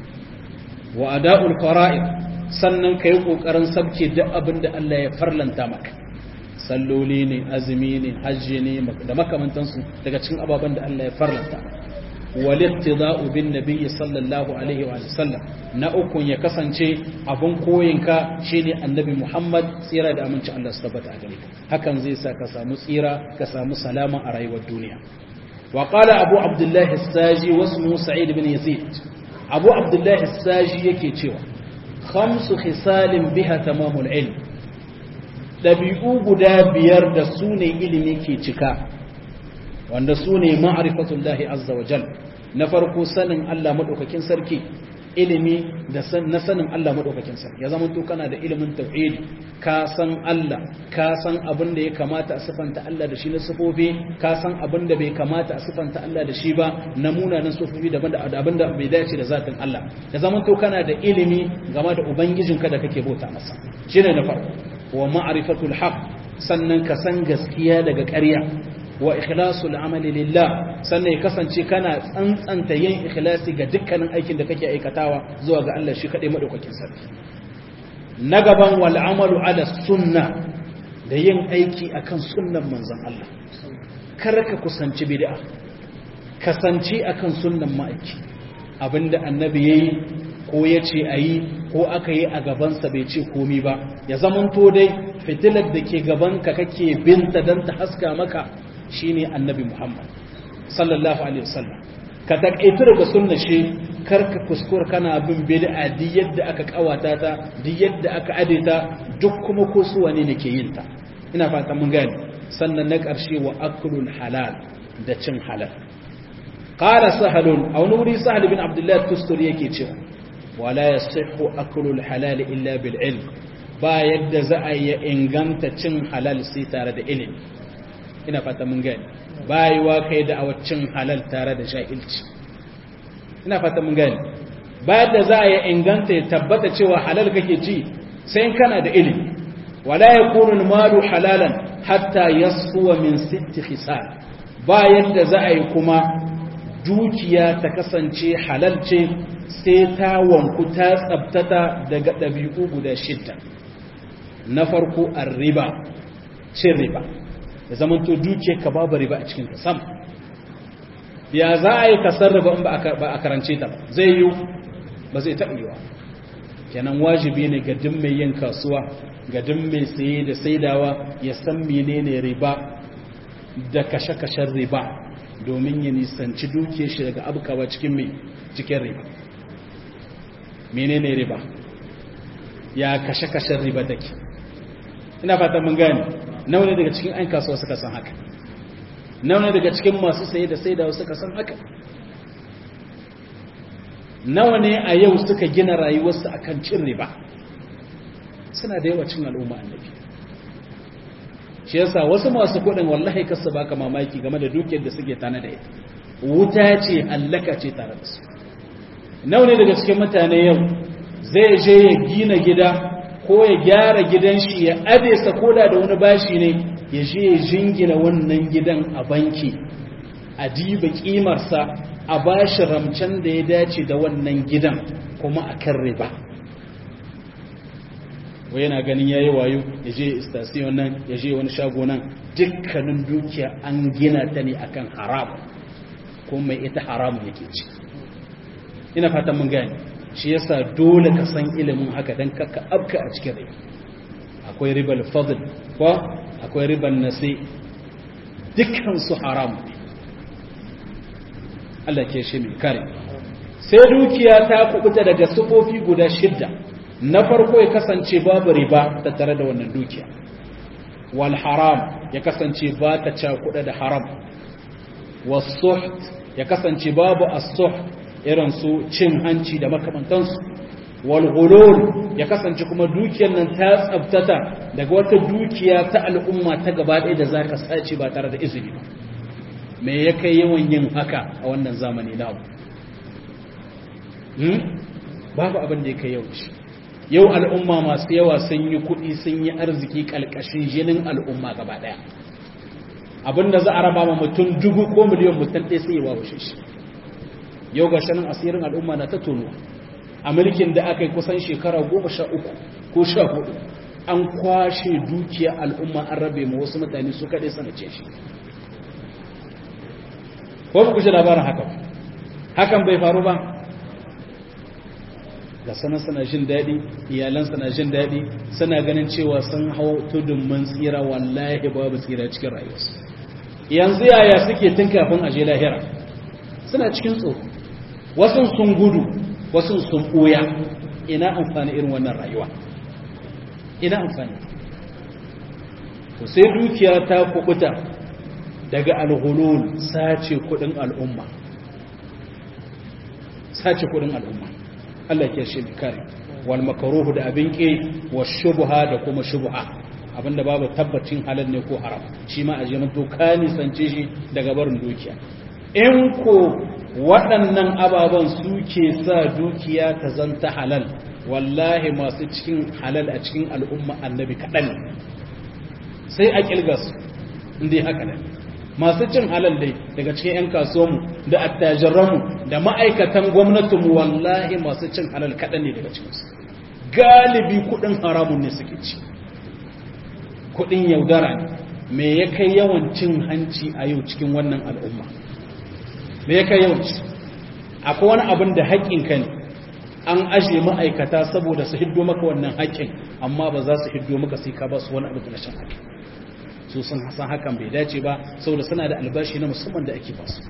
wa ada'ul fara'id sannan kai kokarin sabke duk abin da Allah ya farlanta maka salloli ne azumi ne hajji ne da makamantansu daga cikin ababen da Allah ya farlanta walittida'u bin nabiyyi sallallahu alaihi wa sallam na ukun ya kasance abun koyinka shine annabi Muhammad tsira da aminci Allah su tabbata a gare ka hakan zai sa ka samu tsira ka samu salama a rayuwar duniya wa qala abu abdullahi as-saji wasmu sa'id ibn yazid abu abdullahi as-saji yake cewa khamsu khisalin biha tamamul ilm ɗabi'u guda biyar da su ne ilimi ke cika wanda su ne ma'arifatullahi azza wa jal na farko sanin Allah maɗaukakin sarki ilimi na sanin Allah maɗaukakin sarki ya zama to kana da ilimin tauhidi ka san Allah ka san abin da ya kamata a sifanta Allah da shi na sifofi ka san abin da bai kamata a sifanta Allah da shi ba na munanan sifofi daban da abin da bai dace da zatin Allah ya zama to kana da ilimi game da ubangijinka da kake bauta masa shine na farko wa ma'rifatul haqq sannan ka san gaskiya daga ƙarya wa ikhlasul amali lillah sannan ya kasance kana tsantsanta yin ikhlasi ga dukkanin aikin da kake aikatawa zuwa ga Allah shi kadai madaukakin sarki na gaban wal amalu ala sunna da yin aiki akan sunnan manzon Allah kar ka kusanci bid'a kasance akan sunnan ma'aiki abinda annabi yayi ko ya ce a yi ko aka yi a gabansa bai ce komi ba ya zamanto dai fitilar da ke gabanka kake binta don ta haska maka shine annabi muhammad sallallahu alaihi wasallam ka takaitu daga sunna shi karka kuskure kana bin bid'a duk yadda aka kawata ta duk yadda aka adeta duk kuma ko su wane ne ke yin ta ina fata mun gane sannan na ƙarshe wa aklul halal da cin halal qala sahalun aw nuri sahal bin abdullah tusturi yake cewa wala yasihhu aklul halal illa bil ilm ba yadda za a yi inganta cin halal sai tare da ilimi ina fata mun gane bayiwa kai da awacin halal tare da jahilci ina fata mun gane ba yadda za a yi inganta ya tabbata cewa halal kake ci sai kana da ilimi wala yakunu malu halalan hatta yasfuwa min sitti khisal ba yadda za a yi kuma dukiya ta kasance halal ce sai ta wanku ta tsabtata daga ɗabi'u guda shidda na farko an riba cin riba da zamanto duke ka babu riba a cikin sam ya za a yi kasar riba in ba a karance ta zai yi ba zai taɓa yiwa kenan wajibi ne ga duk mai yin kasuwa ga duk mai saye da saidawa ya san menene riba da kashe-kashen riba domin ya nisanci duke shi daga abukawa cikin mai cikin riba menene riba ya kashe-kashen riba take ina fatan mun gane nawa ne daga cikin 'yan kasuwa suka san haka nawa ne daga cikin masu saye da sai da suka san haka nawa ne a yau suka gina rayuwarsu akan cin riba suna da yawa cin al'umma annabi shi yasa wasu masu kuɗin wallahi kasu baka mamaki game da dukiyar da suke tana da ita wuta ce hallaka ce tare da su nawa ne daga cikin mutane yau zai je ya gina gida ko ya gyara gidan shi ya adesa koda da wani bashi ne ya je ya jingina wannan gidan a banki a diba kimarsa a bashi ramcen da ya dace da wannan gidan kuma a kan riba wai yana ganin ya yi wayo ya je istasiyon nan ya je wani shago nan dukkanin dukiya an gina ta ne akan haram ko mai ita haramun yake ci ina fatan mun gani shi yasa dole ka san ilimin haka dan kakka abka a cikin rai akwai ribal fadl ko akwai ribal nasi dukkan su haram ne Allah ke shi mai kare sai dukiya ta kubuta daga sufofi guda shidda na farko ya kasance babu riba ta tare da wannan dukiya wal haram ya kasance ba ta cakuɗa da haram wasuht ya kasance babu as-suh irin su cin hanci da makamantansu wal ghulul ya kasance kuma dukiyar nan ta tsabtata daga wata dukiya ta al'umma ta gaba ɗaya da zaka sace ba tare da izini ba me ya kai yawan yin haka a wannan zamani na hmm? babu abin da ya kai yau shi yau al'umma masu yawa sun yi kuɗi sun yi arziki ƙalƙashin jinin al'umma gaba ɗaya abinda za a raba ma mutum dubu ko miliyan mutum ɗaya sai ya wawashe shi yau ga shanin asirin al'umma na ta tono a mulkin da aka yi kusan shekara goma sha uku ko sha hudu an kwashe dukiya al'umma an rabe ma wasu mutane su kaɗai sanace shi ko ba ku ji labarin haka hakan bai faru ba da sanar suna jin daɗi iyalan suna jin daɗi suna ganin cewa sun hau tudun mun tsira wallahi babu tsira cikin rayuwarsu yanzu yaya suke tun kafin aje lahira suna cikin tsoro wasu sun gudu wasu sun ɓoya ina amfani irin wannan rayuwa ina amfani to sai dukiya ta kubuta daga alhulul sace kudin al'umma sace kudin al'umma Allah ke shi kare wal makaruhu da abin ke wa shubha da kuma shubha abinda babu tabbacin halal ne ko haram shi ma aje mun to ka nisance shi daga barin dukiya in ko waɗannan ababen suke sa dukiya ta zanta halal wallahi masu cikin halal a cikin al'umma annabi kaɗan sai a ƙilgas inda haka ne masu cin halal dai daga cikin 'yan kasuwanmu da attajiranmu da ma'aikatan gwamnatinmu wallahi masu cin halal kaɗan ne daga cikinsu galibi kuɗin haramun ne suke ci kuɗin yaudara ne me ya kai yawan cin hanci a yau cikin wannan al'umma me ya kai yawan ci akwai wani abin da haƙƙinka ne an ajiye ma'aikata saboda su hiddo maka wannan haƙƙin amma ba za su hiddo maka sai ka ba su wani abu da shan haƙƙi su sun san hakan bai dace ba saboda suna da albashi na musamman da ake basu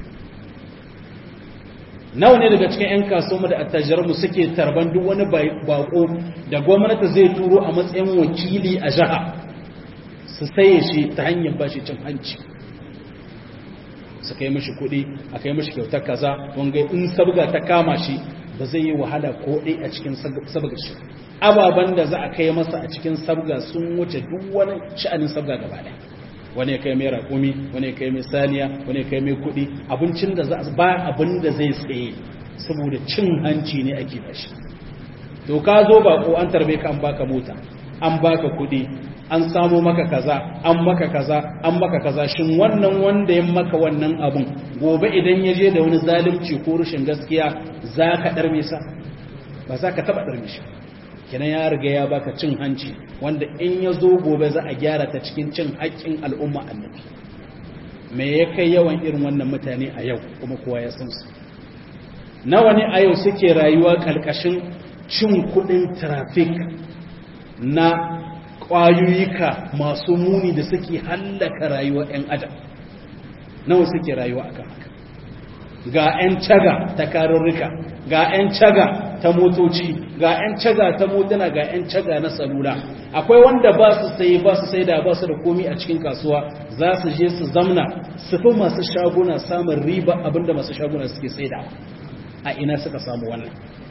nawa ne daga cikin 'yan kasuwa da attajiranmu suke tarban duk wani bako da gwamnati zai turo a matsayin wakili a jiha su saye shi ta hanyar bashi cin hanci su kai mashi kuɗi a kai mashi kyautar kaza wanga in sabga ta kama shi ba zai yi wahala ko ɗai a cikin sabga shi ababen da za a kai masa a cikin sabga sun wuce duk wani sha'anin sabga gaba ɗaya wani ya kai mai raƙumi wani ya kai mai saniya wani ya kai mai kuɗi abincin da za ba abin da zai tsaye saboda cin hanci ne ake da shi to ka zo ba ko an tarbe ka an baka mota an baka kuɗi an samo maka kaza an maka kaza an maka kaza shin wannan wanda ya maka wannan abun gobe idan ya je da wani zalunci ko rashin gaskiya za ka ɗarme sa ba za ka taɓa ɗarme shi kenan ya riga ya baka cin hanci wanda in ya zo gobe za a gyara ta cikin cin haƙƙin al'umma annabi me ya kai yawan irin wannan mutane a yau kuma kowa ya san su nawa ne a yau suke rayuwa ƙarƙashin cin kuɗin trafik na ƙwayoyika masu muni da suke hallaka rayuwa 'yan adam nawa suke rayuwa akan haka ga 'yan caga ta karurruka ga 'yan caga ta motoci ga 'yan caga ta motuna ga 'yan caga na salula akwai wanda ba su sai ba su sai da ba su da komi a cikin kasuwa za su je su zamna su fi masu shaguna samun riba abinda masu shaguna suke sai da a ina suka samu wannan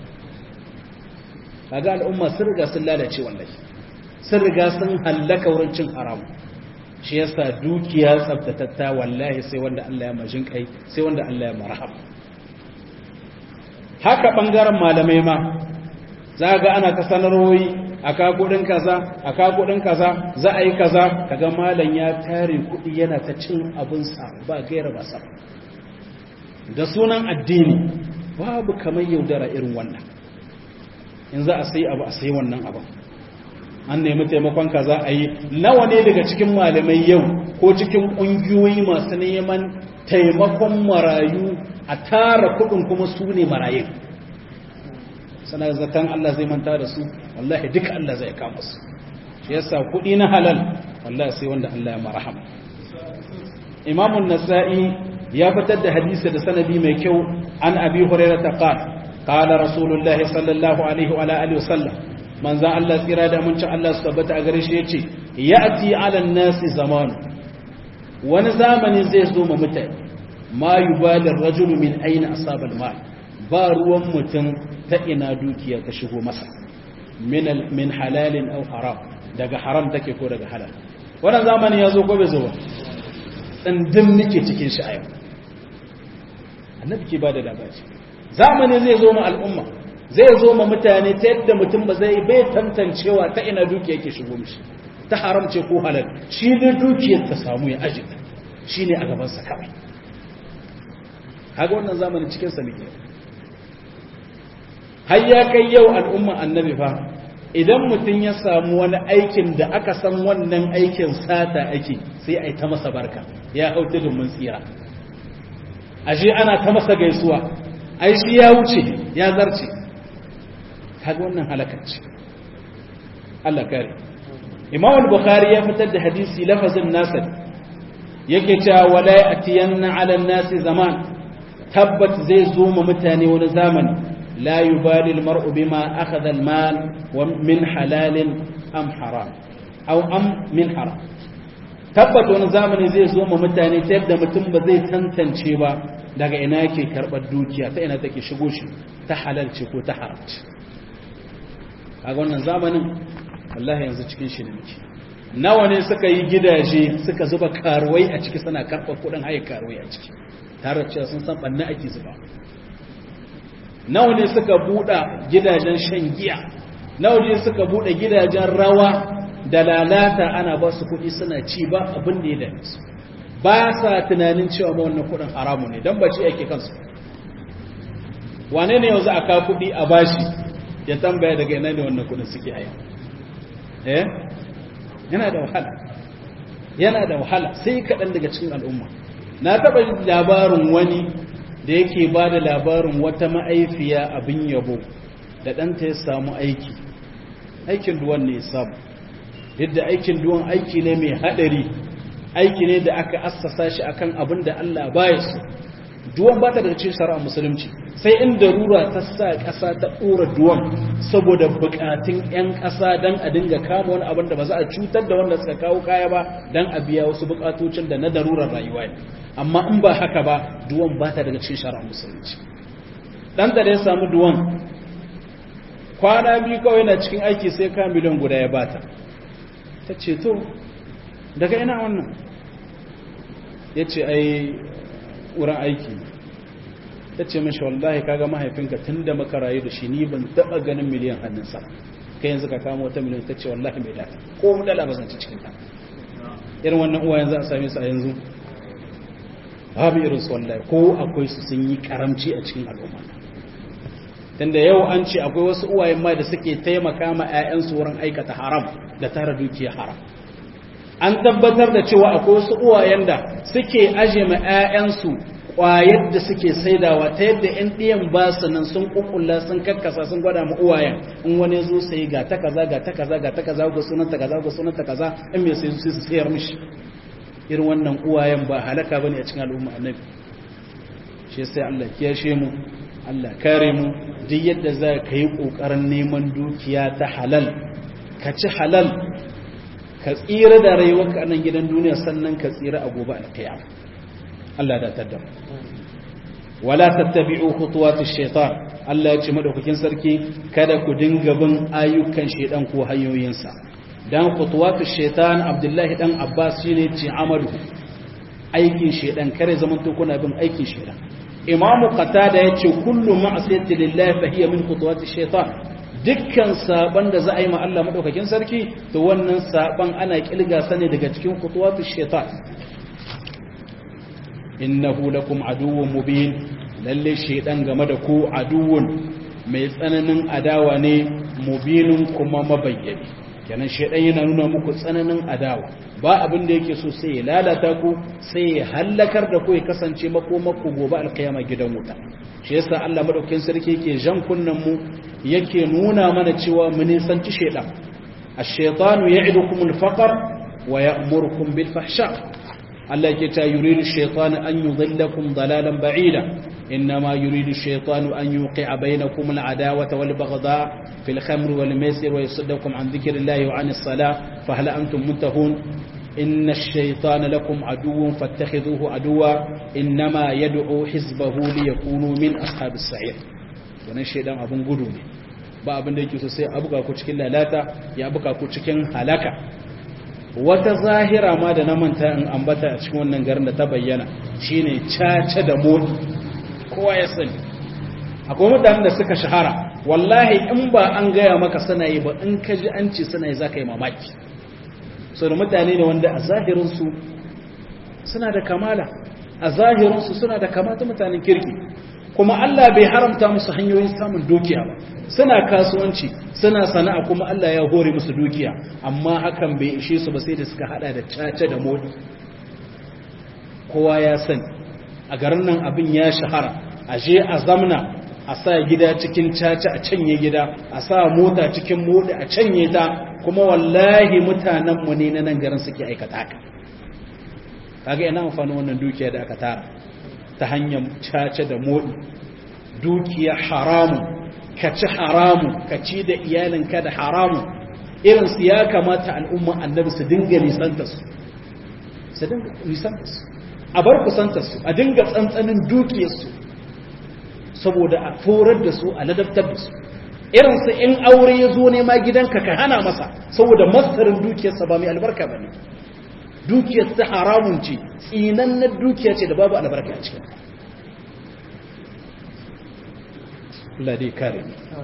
kaga al'umma sun riga sun lalace wallahi sun riga sun hallaka wurin cin haramu shi yasa dukiya tsabtatatta wallahi sai wanda Allah ya majin kai sai wanda Allah ya marhama haka bangaren malamai ma za ga ana ta sanarwoyi aka kudin kaza aka kudin kaza za a yi kaza kaga malam ya tare kudi yana ta cin abinsa ba gaira ba sa da sunan addini babu kamar yaudara irin wannan in za a sai abu a sai wannan abin an nemi taimakon ka za a yi nawa ne daga cikin malamai yau ko cikin ƙungiyoyi masu neman taimakon marayu a tara kuɗin kuma su ne marayun sana zaton Allah zai manta da su wallahi duka Allah zai kama su shi yasa kuɗi na halal wallahi sai wanda Allah ya marham imamun nasa'i ya fitar da hadisi da sanadi mai kyau an abi hurairah ta qala qala rasulullahi sallallahu alaihi wa alihi wasallam manzan Allah tsira da muncin Allah su tabbata a gare shi yace ya'ti 'ala an-nasi zaman wani zamani zai zo ma mutane ma yubali ar-rajulu min ayna asaba al-mal ba ruwan mutum ta ina dukiya ta shigo masa min min halalin aw haram daga haram take ko daga halal wannan zamani ya zo ko bai zo ba tsandin nake cikin shi a yau annabi ke bada labari zamani zai zo ma al'umma zai zo ma mutane ta yadda mutum ba zai bai tantancewa ta ina dukiya yake shigo mishi ta haramce ko halal shi ne dukiyar ta samu ya aji shi ne a gabansa kawai haga wannan zamanin cikinsa muke har ya kai yau al'umma annabi fa idan mutum ya samu wani aikin da aka san wannan aikin sata ake sai a yi ta masa barka ya hau tudun mun tsira ashe ana ta masa gaisuwa ai shi ya wuce ya zarce kaga wannan halakacci Allah kare Imam al-Bukhari ya fitar da hadisi lafazin nasa yake cewa wala yatiyanna 'ala an-nasi zaman tabbat zai zo ma mutane wani zamani la yubali al-mar'u bima akhadha al-mal wa min halalin am haram aw am min haram tabbat wani zamani zai zo ma mutane ta yadda mutum ba zai tantance ba daga ina yake karɓar dukiya ta ina take shigo shi ta halal ce ko ta haram ce kaga wannan zamanin wallahi yanzu cikin shi ne muke nawa ne suka yi gidaje suka zuba karuwai a ciki suna karɓar kuɗin haye karuwai a ciki tare da cewa sun san ɓanna ake zuba nawa ne suka buɗa gidajen shan giya nawa ne suka buɗe gidajen rawa da lalata ana ba su kuɗi suna ci ba abin da ya dame su ba sa tunanin cewa ma wannan kuɗin haramu ne don ba ci ake kansu wane ne yanzu a ka kuɗi a bashi ya tambaya daga ina ne wannan kuɗin suke haya eh yana da wahala yana da wahala sai kaɗan daga cikin al'umma na taɓa labarin wani da yake ba da labarin wata ma'aifiya abin yabo da ɗanta ya samu aiki aikin duwan ne ya samu yadda aikin duwan aiki ne mai haɗari aiki ne da aka assasa shi akan abin da Allah baya su duwan ba ta daga cikin shari'a musulunci sai in darura ta sa ƙasa ta ɗora duwan saboda buƙatun 'yan ƙasa don a dinga kama wani abin da ba za a cutar da wanda suka kawo kaya ba don a biya wasu buƙatocin da na darurar rayuwa ne amma in ba haka ba duwan ba ta daga cikin shari'a musulunci ɗan da ya samu duwan kwana biyu kawai yana cikin aiki sai ka miliyan guda ya bata ta ce to daga ina wannan ya ce ai wurin aiki ta ce mashi wallahi kaga mahaifinka tun da maka rayu da shi ni ban taɓa ganin miliyan hannunsa kai yanzu ka kama wata miliyan ta ce wallahi mai data ko mu dala ba zan ci cikin ta irin wannan uwa yanzu a same su a yanzu babu irin su wallahi ko akwai su sun yi karamci a cikin al'umma tunda yau an ce akwai wasu uwayen ma da suke taimaka ma 'ya'yansu wurin aikata haram da tara dukiya haram an tabbatar da cewa akwai wasu uwayen da suke aje ma 'ya'yansu ƙwayar da suke saidawa ta yadda 'yan ɗiyan ba su nan sun ƙuƙulla sun kakkasa sun gwada ma uwayen in wani zo sai ga ta kaza ga ta kaza ga ta kaza ga sunan ta kaza ga sunan ta kaza in mai sai su sayar mishi irin wannan uwayen ba halaka bane a cikin al'umma annabi shi sai Allah kiyashe mu Allah kare mu duk yadda za ka yi ƙoƙarin neman dukiya ta halal ka ci halal ka tsira da rayuwarka a nan gidan duniya sannan ka tsira a gobe alkiyama Allah da tadda wala tattabi'u khutuwatish shaitan Allah ya ce madaukakin sarki kada ku dinga bin ayyukan shaitan ko hanyoyinsa dan khutuwatish shaitan Abdullahi dan Abbas shine ce amalu aikin shaitan kare zaman to kuna bin aikin shaitan Imam Qatada yace kullu ma'siyati lillahi fa hiya min khutuwatish shaitan dukkan saban da za a yi ma Allah madaukakin sarki to wannan saban ana kilga sane daga cikin khutuwatish shaitan innahu lakum aduwwun mubin lalle shedan game da ku aduwwun mai tsananin adawa ne mubinun kuma mabayyani kenan shedan yana nuna muku tsananin adawa ba abin da yake so sai ya lalata ku sai ya hallakar da ku ya kasance makomakku gobe alkiyama gidan wuta shi yasa Allah madaukakin sarki yake jan kunnan mu yake nuna mana cewa mu nisanci shedan ash-shaytanu ya'idukum al-faqr wa ya'murukum bil fahsha Allah ke ta yuridu shaitan an yudhillakum dalalan ba'ida innama yuridu shaitan an yuqi'a bainakum al'adawata wal baghdha fil khamr wal maisir wa yasuddakum an dhikrillahi wa 'anis salah fa hal antum muntahun inna ash-shaytana lakum aduwwun fattakhidhuhu aduwwa innama yad'u hizbahu liyakunu min ashabis sa'ir wannan shaidan abun gudu ne ba abin da yake so sai abuka ku cikin lalata ya abuka ku cikin halaka wata zahira ma da na manta in ambata a cikin wannan garin da ta bayyana shine caca da modi kowa ya sani akwai mutanen da suka shahara wallahi in ba an gaya maka suna yi ba in ka ji an ce suna yi za ka yi mamaki so da mutane ne wanda a zahirinsu suna da kamala a zahirinsu suna da kamata mutanen kirki kuma Allah bai haramta musu hanyoyin samun dukiya ba suna kasuwanci suna sana'a kuma Allah ya hore musu dukiya amma hakan bai ishe su ba sai da suka hada da caca da modi kowa ya sani a garin nan abin ya shahara a je a zamna a sa gida cikin caca a canye gida a sa mota cikin modi a canye ta kuma wallahi mutanenmu ne na nan garin suke aikata haka kaga ina amfani wannan dukiya da aka tara ta hanyar caca da modi dukiya haramun ka ci haramun ka ci da iyalinka da haramun irin su ya kamata al'umma annabi su dinga nisanta su su dinga nisanta su a bar kusanta su a dinga tsantsanin dukiyarsu saboda a forar da su a ladabtar da su irin su in aure ya zo nema gidanka ka hana masa saboda masarin dukiyarsa ba mai albarka ba ne dukiyar ta haramun ce tsinannen dukiya ce da babu albarka a cikin Allah dai kare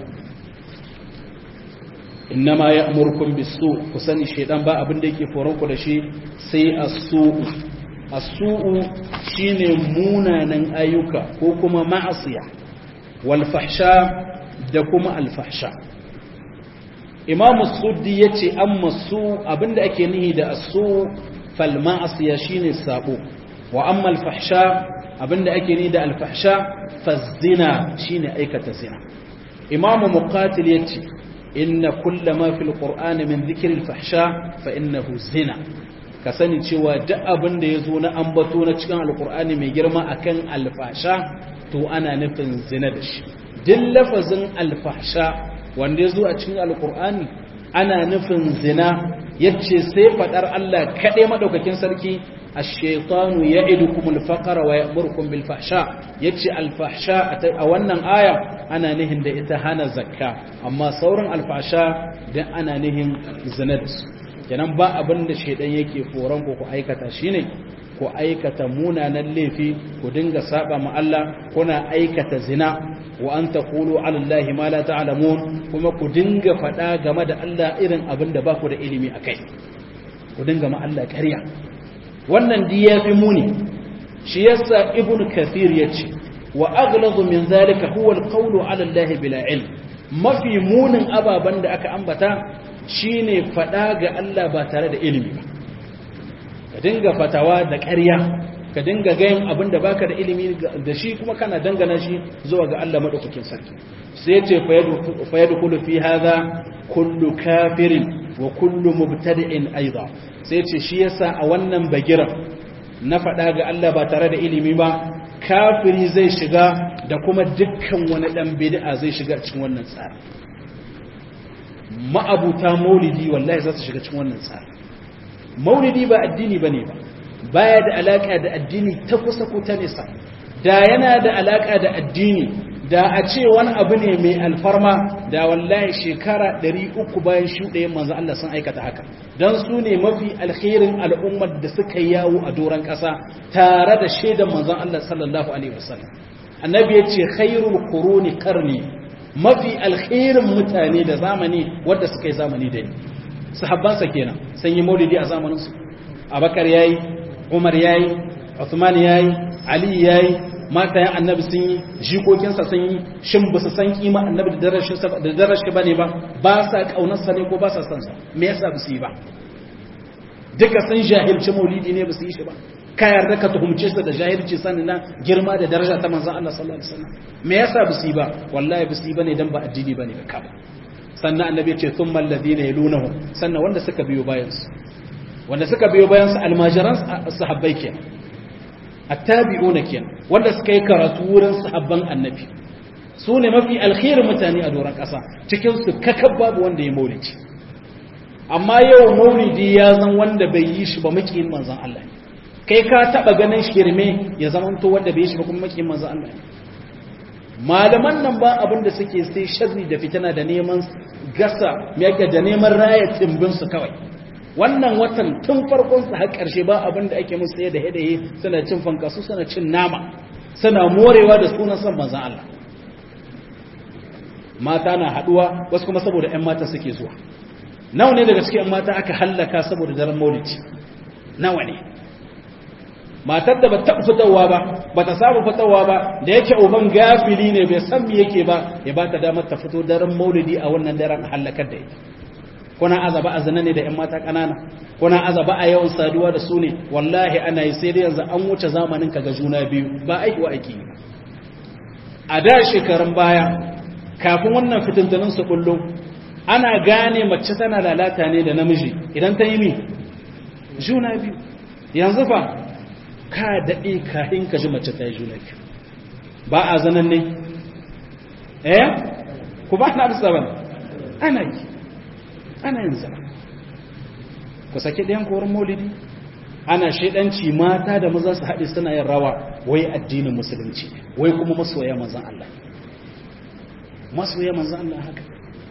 innama ya'murukum bis-su ku sani shedan ba abin da yake foron ku da shi sai as-su'u as-su'u shine munanan ayyuka ko kuma ma'asiya wal fahsha da kuma al fahsha Imam Suddi yace amma su abinda ake nihi da as-su fal ma'asiya shine sabo wa amma al fahsha abinda ake nihi da al fahsha fazina shine aikata zina imamu muqatil yace inna kullama fil qur'ani min dhikri al fahsha fa innahu zina ka sani cewa duk abin da yazo na ambato na cikin alqur'ani mai girma akan alfasha to ana nufin zina da shi duk lafazin alfahsha wanda yazo a cikin alqur'ani ana nufin zina yace sai fadar Allah kade madaukakin sarki الشيطان يعدكم الفقر ويأمركم بالفحشاء يتشي الفحشاء أولا آية أنا نهن ده إتهانا زكاة أما صورا الفحشاء ده أنا نهن زند kenan ba abin da shaidan yake foran ku ku aikata shine ku aikata munanan laifi ku dinga saba ma Allah kuna aikata zina wa an taqulu ala Allahi ma la ta'lamun kuma ku dinga faɗa game da Allah irin abin da ba ku da ilimi akai ku dinga ma Allah ƙarya wannan di ya fi muni shi yasa ibn kathir ya ce wa aghladu min zalika huwa alqawlu ala allahi bila ilm mafi munin ababan da aka ambata shine fada ga Allah ba tare da ilimi ba ka dinga fatawa da ƙarya ka dinga gayin abin da baka da ilimi da shi kuma kana dangana shi zuwa ga Allah madaukakin sarki sai ya ce fa yadkhulu fi hadha kullu kafirin wa kullu mubtadi'in aidan sai ce shi yasa a wannan bagira na faɗa ga Allah ba tare da ilimi ba kafiri zai shiga da kuma dukkan wani dan bid'a zai shiga cikin wannan tsari ma'abuta maulidi wallahi za su shiga cikin wannan tsari maulidi ba addini bane ba baya da alaka da addini ta kusa ko ta nesa da yana da alaka da addini da a ce wani abu ne mai alfarma da wallahi shekara 300 bayan shuɗayen manzo Allah sun aikata haka don su ne mafi alkhairin al'ummar da suka yawo a doron ƙasa tare da shaidan manzon Allah sallallahu alaihi wasallam annabi ya ce khairul quruni qarni mafi alkhairin mutane da zamani wanda suka yi zamani da ni sahabbansa kenan sun yi maulidi a zamaninsu abakar yayi umar yayi uthman yayi ali yayi matayen annabi sun yi jikokinsa sun yi shin ba su san kima annabi da darashi ba ne ba ba sa kaunarsa ne ko ba sa sansa me yasa ba su yi ba duka sun jahilci maulidi ne ba su yi shi ba ka yarda ka tuhumce su da jahilci sanin na girma da daraja ta manzon Allah sallallahu alaihi wasallam me yasa ba su yi ba wallahi ba su yi bane dan ba addini bane ba kaba sannan annabi ya ce thumma alladhina yalunahum sannan wanda suka biyo bayan su wanda suka biyo bayan su almajiran sahabbai kenan attabi'una kenan wanda suka yi karatu wurin sahabban annabi su ne mafi alkhairin mutane a doron ƙasa cikin su kakab babu wanda ya maulidi amma yau maulidi ya zan wanda bai yi shi ba makiyin manzon Allah ne kai ka taba ganin shirme ya zamanto wanda bai yi shi ba kuma makiyin manzon Allah ne malaman nan ba abin da suke sai sharri da fitina da neman gasa yake da neman raya timbin su kawai wannan watan tun farkon su har karshe ba abin da ake musu da hadaye suna cin fankasu suna cin nama suna morewa da sunan son manzon Allah mata na haduwa wasu kuma saboda ƴan mata suke zuwa nawa ne daga cikin ƴan mata aka hallaka saboda daren maulidi nawa ne matar da ba ta fitowa ba ba ta samu fitowa ba da yake uban gafili ne bai san me yake ba ya ba ta damar ta fito daren maulidi a wannan daren halakar da ita kuna azaba azana ne da ƴan mata ƙanana kuna azaba a yawan saduwa da su ne wallahi ana yi sai dai yanzu an wuce zamanin ka ga juna biyu ba aiki wa aiki a da shekarun baya kafin wannan fitintunin su kullu ana gane mace tana lalata ne da namiji idan ta yi mi juna biyu yanzu fa ka daɗe kahin ka ji mace ta yi juna biyu ba a zanen ne eh ku ba na bisa ba ana yi ana yin zama ku saki ɗayan korin maulidi ana shaidanci mata da maza su haɗe suna yin rawa wai addinin musulunci wai kuma masoya manzan Allah masoya manzan Allah haka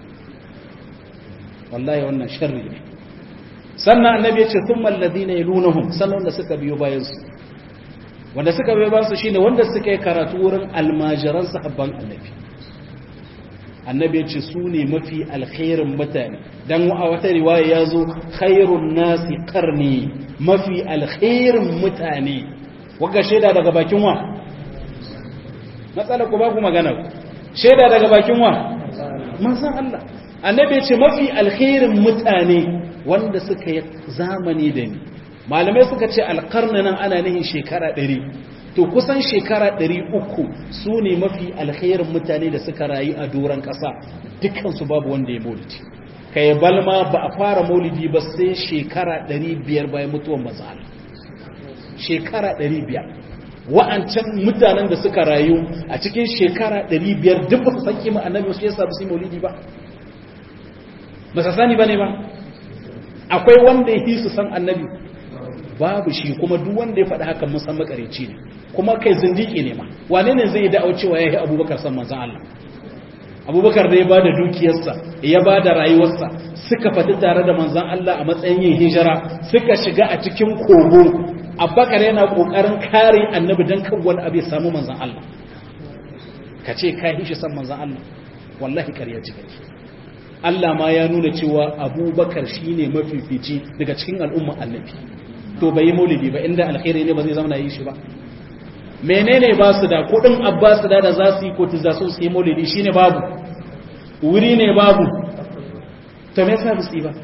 wallahi wannan sharri ne sannan annabi ya ce thumma alladhina yalunhum sannan da suka biyo bayan su wanda suka biyo bayan su shine wanda suka yi karatu wurin almajiran sahabban annabi annabi ya ce su ne mafi alkhairin mutane dan a wata riwaya ya zo khairun nasi qarni mafi alkhairin mutane wagga shaida daga bakin wa matsala ku ba ku magana shaida daga bakin wa manzon Allah annabi ya ce mafi alkhairin mutane wanda suka yi zamani da ni malamai suka ce alƙarni nan ana nihin shekara ɗari to kusan shekara ɗari uku su ne mafi alkhairin mutane da suka rayu a doron ƙasa dukansu babu wanda ya maulidi ka yi balma ba a fara maulidi ba sai shekara ɗari biyar bayan mutuwan mazal shekara ɗari biyar wa'ancan mutanen da suka rayu a cikin shekara ɗari biyar duk ba su san kima annabi wasu yasa ba su yi maulidi ba ba su sani ba ne ba akwai wanda ya su san annabi babu shi kuma duk wanda ya faɗi haka musan makareci ne kuma kai zindiki ne ma wane ne zai da'au cewa ya yi abubakar san manzan Allah abubakar da ya ba da dukiyarsa ya ba da rayuwarsa suka fadi tare da manzan Allah a matsayin yin hijira suka shiga a cikin kogo abubakar yana kokarin kare annabi don kan wani abu ya samu manzan Allah ka ce ka hishi san manzan Allah wallahi karya ci kake Allah ma ya nuna cewa abubakar shine mafifici daga cikin al'umma annabi to bai yi maulidi ba inda alkhairi ne ba zai zama yi shi ba menene ba su da kudin abbas da da za su yi kotu za su yi maulidi shine babu wuri ne babu to me yasa su yi ba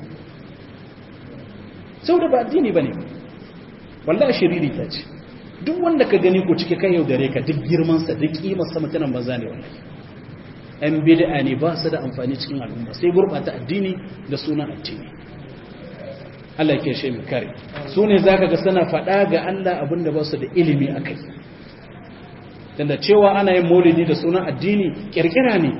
saboda ba addini bane wallahi shiriri ta ce duk wanda ka gani ko cike kan yaudare ka duk girman sa duk kimar sa mutanen banza ne wallahi yan bid'a ne ba su da amfani cikin al'umma sai gurbata addini da sunan addini Allah ke shi kare su ne za ka ga suna faɗa ga Allah abinda ba su da ilimi a kai tunda cewa ana yin maulidi da sunan addini kirkira ne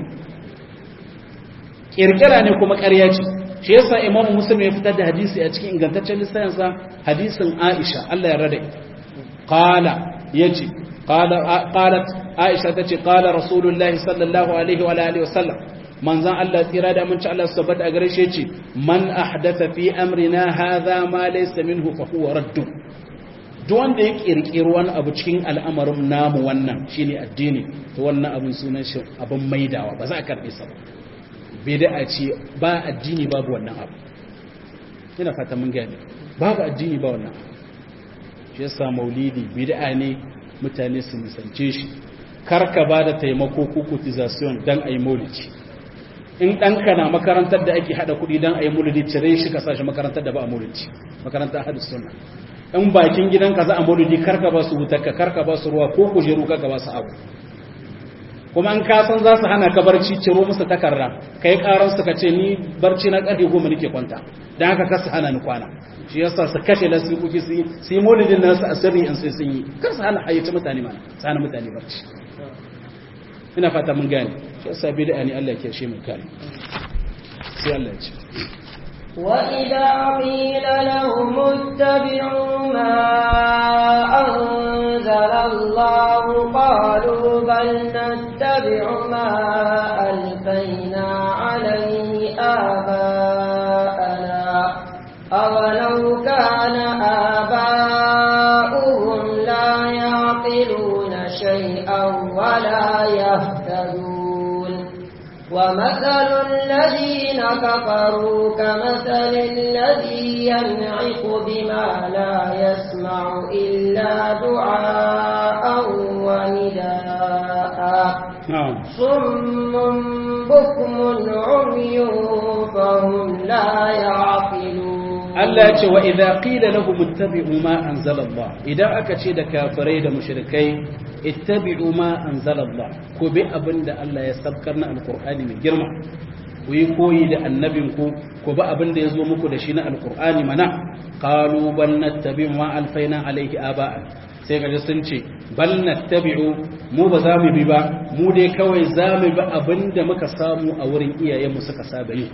kirkira ne kuma ƙarya ce shi yasa imamu muslim ya fitar da hadisi a cikin ingantaccen lissafinsa hadisin aisha Allah ya rada qala yace qala qalat aisha tace qala rasulullahi sallallahu alaihi wa alihi wa sallam manzan Allah tsira da aminci Allah su tabbata a gare shi yace man ahdatha fi amrina hadha ma laysa minhu fa huwa raddu duk wanda ya kirkiri wani abu cikin al'amarin namu wannan shine addini to wannan abin sunan shi abin maidawa ba za a karbe sa ba bid'a ce ba addini babu wannan abu ina fata mun gane babu addini ba wannan shi yasa maulidi bid'a ne mutane su nisance shi karka ba da taimako ko cotization dan ayi maulidi in ɗanka na makarantar da ake haɗa kuɗi don a yi maulidi cire shi ka sashi makarantar da ba a maulidi makarantar hadis sunna in bakin gidanka za a maulidi karka ba su wutarka karka ba su ruwa ko kujeru karka ba su abu kuma an kasan za su hana ka barci ciro musu takarda kai karan su ka ce ni barci na ƙarfe goma nake kwanta don haka kasu hana ni kwana shi yasa su kashe na sikuki su yi maulidin nasu a sirri in sai sun yi kar su hana hayyace mutane mana su hana mutane barci ina fata mun gane shi yasa bid'a ne Allah ya kiyaye mu kare sai Allah ya ce وإذا قيل لهم اتبعوا ما أنزل الله قالوا بل نتبع ما ألفينا عليه آباءنا أولو كان آباؤهم لا يعقلون شيئا ولا يهتدون ومثل الذين كفروا كمثل الذي ينعق بما لا يسمع إلا دعاء ونداء na'am صم بكم عمي فهم لا يعقلون Allah ya ce wa idza qila lahum ittabi'u ma anzala Allah idan aka ce da kafirai da mushrikai ittabi'u ma anzala Allah ko bi abinda Allah ya sabkar na alqur'ani mai girma ku yi koyi da annabin ku ko ba abinda ya zo muku da shi na alqur'ani mana qalu bal nattabi'u ma alfaina alayhi aba'a sai kaje sun ce bal nattabi'u mu ba za mu bi ba mu dai kawai za mu bi abinda muka samu a wurin iyayenmu suka saba yi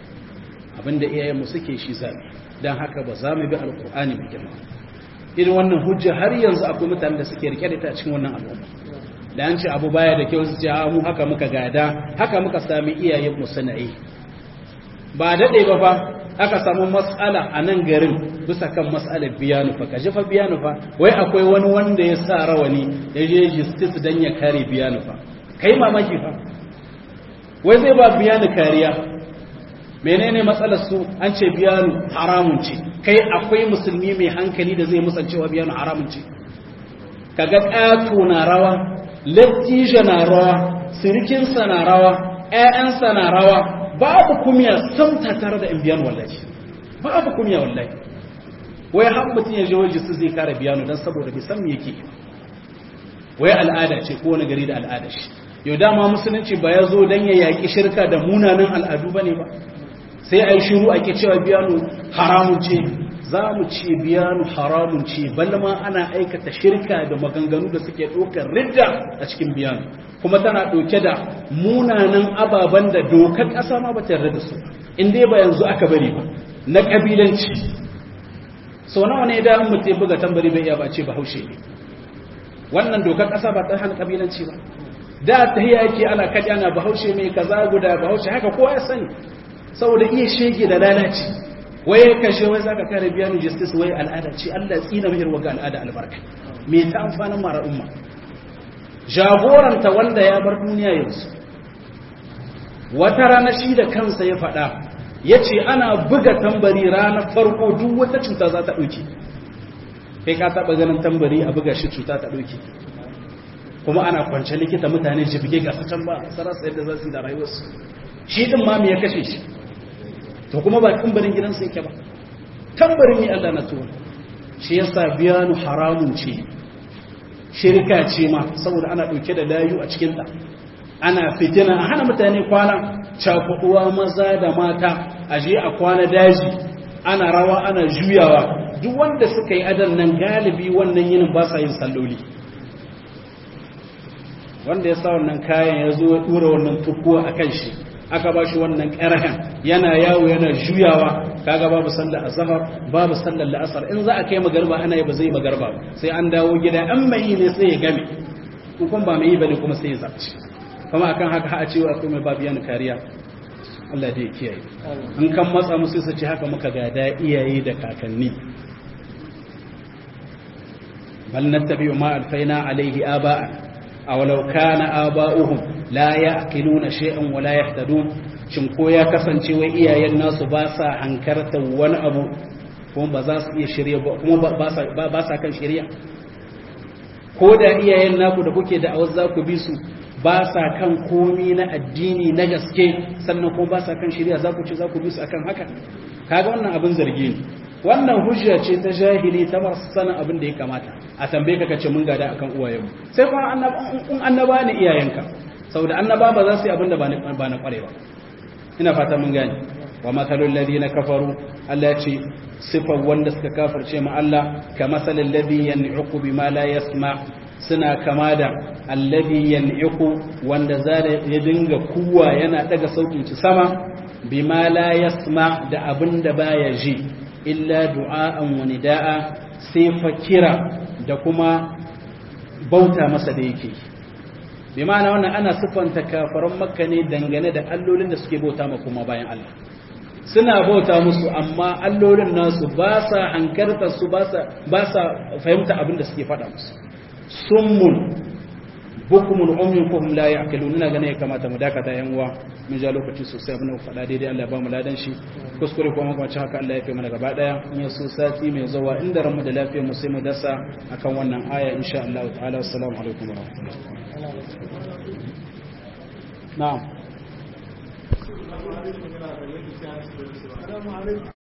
abinda iyayenmu suke shi zabi don haka ba za mu bi alkur'ani mai girma irin wannan hujja har yanzu akwai mutane da suke rike da ita a cikin wannan al'umma da an ce abu baya da kyau su ce a mu haka muka gada haka muka sami iyayenmu suna yi ba daɗe ba fa aka samu matsala a nan garin bisa kan matsalar biyanu fa kaji fa biyanu fa wai akwai wani wanda ya sa rawani ya je justice don ya kare biyanu fa kai mamaki fa wai zai ba biyanu kariya menene matsalar su an ce biyanu haramun ce kai akwai musulmi mai hankali da zai musancewa biyanu haramun ce kaga ƙato na rawa lattija na rawa sirikinsa na rawa ƴaƴansa na rawa babu kumiya sam ta tare da in biyanu wallahi babu kumiya wallahi wai har mutum ya je waje su zai kare biyanu dan saboda bai san me yake wai al'ada ce ko wani gari da al'ada shi yau dama musulunci ba ya zo dan ya yaƙi shirka da munanan al'adu bane ba sai a yi shiru ake cewa biyanu haramun ce za mu ce biyanu haramun ce balma ana aikata shirka da maganganu da suke ɗaukar ridda a cikin biyanu kuma tana ɗauke da munanan ababen da dokar ƙasa ma ba ta yarda da su in dai ba yanzu aka bari ba na ƙabilanci sau nawa ne da mutum buga tambari bai iya ba ce bahaushe ne wannan dokar ƙasa ba ta hana ƙabilanci ba da ta yake ana kaɗi ana bahaushe mai kaza guda bahaushe haka kowa ya sani saboda iya shege da lalaci waye kashe wai zaka kare biyanu justice wai al'ada ce Allah tsina mai irwa ga al'ada albarka me ta amfanin mara umma jagoranta wanda ya bar duniya yanzu wata rana shi da kansa ya faɗa ya ce ana buga tambari ranar farko duk wata cuta za ta ɗauke kai ka taɓa ganin tambari a buga shi cuta ta ɗauke kuma ana kwance likita mutane jibge ga can ba sarasa yadda za su yi da rayuwarsu shi ɗin ma me ya kashe shi to kuma ba tambarin gidansa yake ba tambarin ne Allah na tuwa shi yasa biyanu haramun ce shirka ce ma saboda ana ɗauke da layu a cikinta ana fitina a hana mutane kwana cakuɗuwa maza da mata a je a kwana daji ana rawa ana juyawa duk wanda suka yi adan nan galibi wannan yinin ba sa yin salloli wanda ya sa wannan kayan ya zo ya dura wannan tukuwa a kan shi aka ba shi wannan ƙarhen yana yawo yana juyawa kaga babu sallar azhar babu sallar la'asar in za a kai magarba ana yi ba zai magarba sai an dawo gida an mai ne sai ya game kun ba mai yi bane kuma sai ya zarci kuma akan haka a cewa akwai mai babu yana kariya Allah dai kiyaye in kan matsa musu su ce haka muka gada iyaye da kakanni bal nattabi'u ma alfaina alaihi aba'a aw law kana aba'uhum la ya'qiluna shay'an wa la yahtadun shin ko ya kasance wai iyayen nasu ba sa hankarta wani abu kuma ba za su iya shirya ba kuma ba sa kan shirya ko da iyayen naku da kuke da awar za ku bi su ba sa kan komi na addini na gaske sannan kuma ba sa kan shirya za ku ce za ku bi su akan haka kaga wannan abin zargi ne wannan hujja ce ta jahili ta masu sanin abin da ya kamata a tambaye ka kace mun gada akan uwayenmu sai kuma in annaba ne iyayenka saboda annaba ba za su yi abin da ba na kware ba ina fata mun gane wa mathalul ladina kafaru Allah ya ce sifar wanda suka kafirce ma Allah ka masalin ladhi yan'iqu bima la yasma suna kama da alladhi yan'iqu wanda zai ya dinga kuwa yana daga sautin ci sama bima la yasma da abinda baya ji illa du'a'an wa nida'a sai fakira da kuma bauta masa da yake bi ma'ana wannan ana siffanta kafaran makka ne dangane da allolin da suke bauta ma kuma bayan Allah suna bauta musu amma allolin nasu ba sa hankarta su ba sa fahimta abin da suke faɗa musu summun bukumun ummin kuhum la ya'qilun ina ganin ya kamata mu dakata yan uwa mun ja lokaci sosai abin da faɗa daidai Allah ya ba mu ladan shi kuskure kuma kuma haka Allah ya kai mana gaba daya in ya so sati mai zuwa inda ranmu da lafiyar mu sai mu dasa akan wannan aya insha Allah ta'ala assalamu alaikum wa rahmatullahi na'am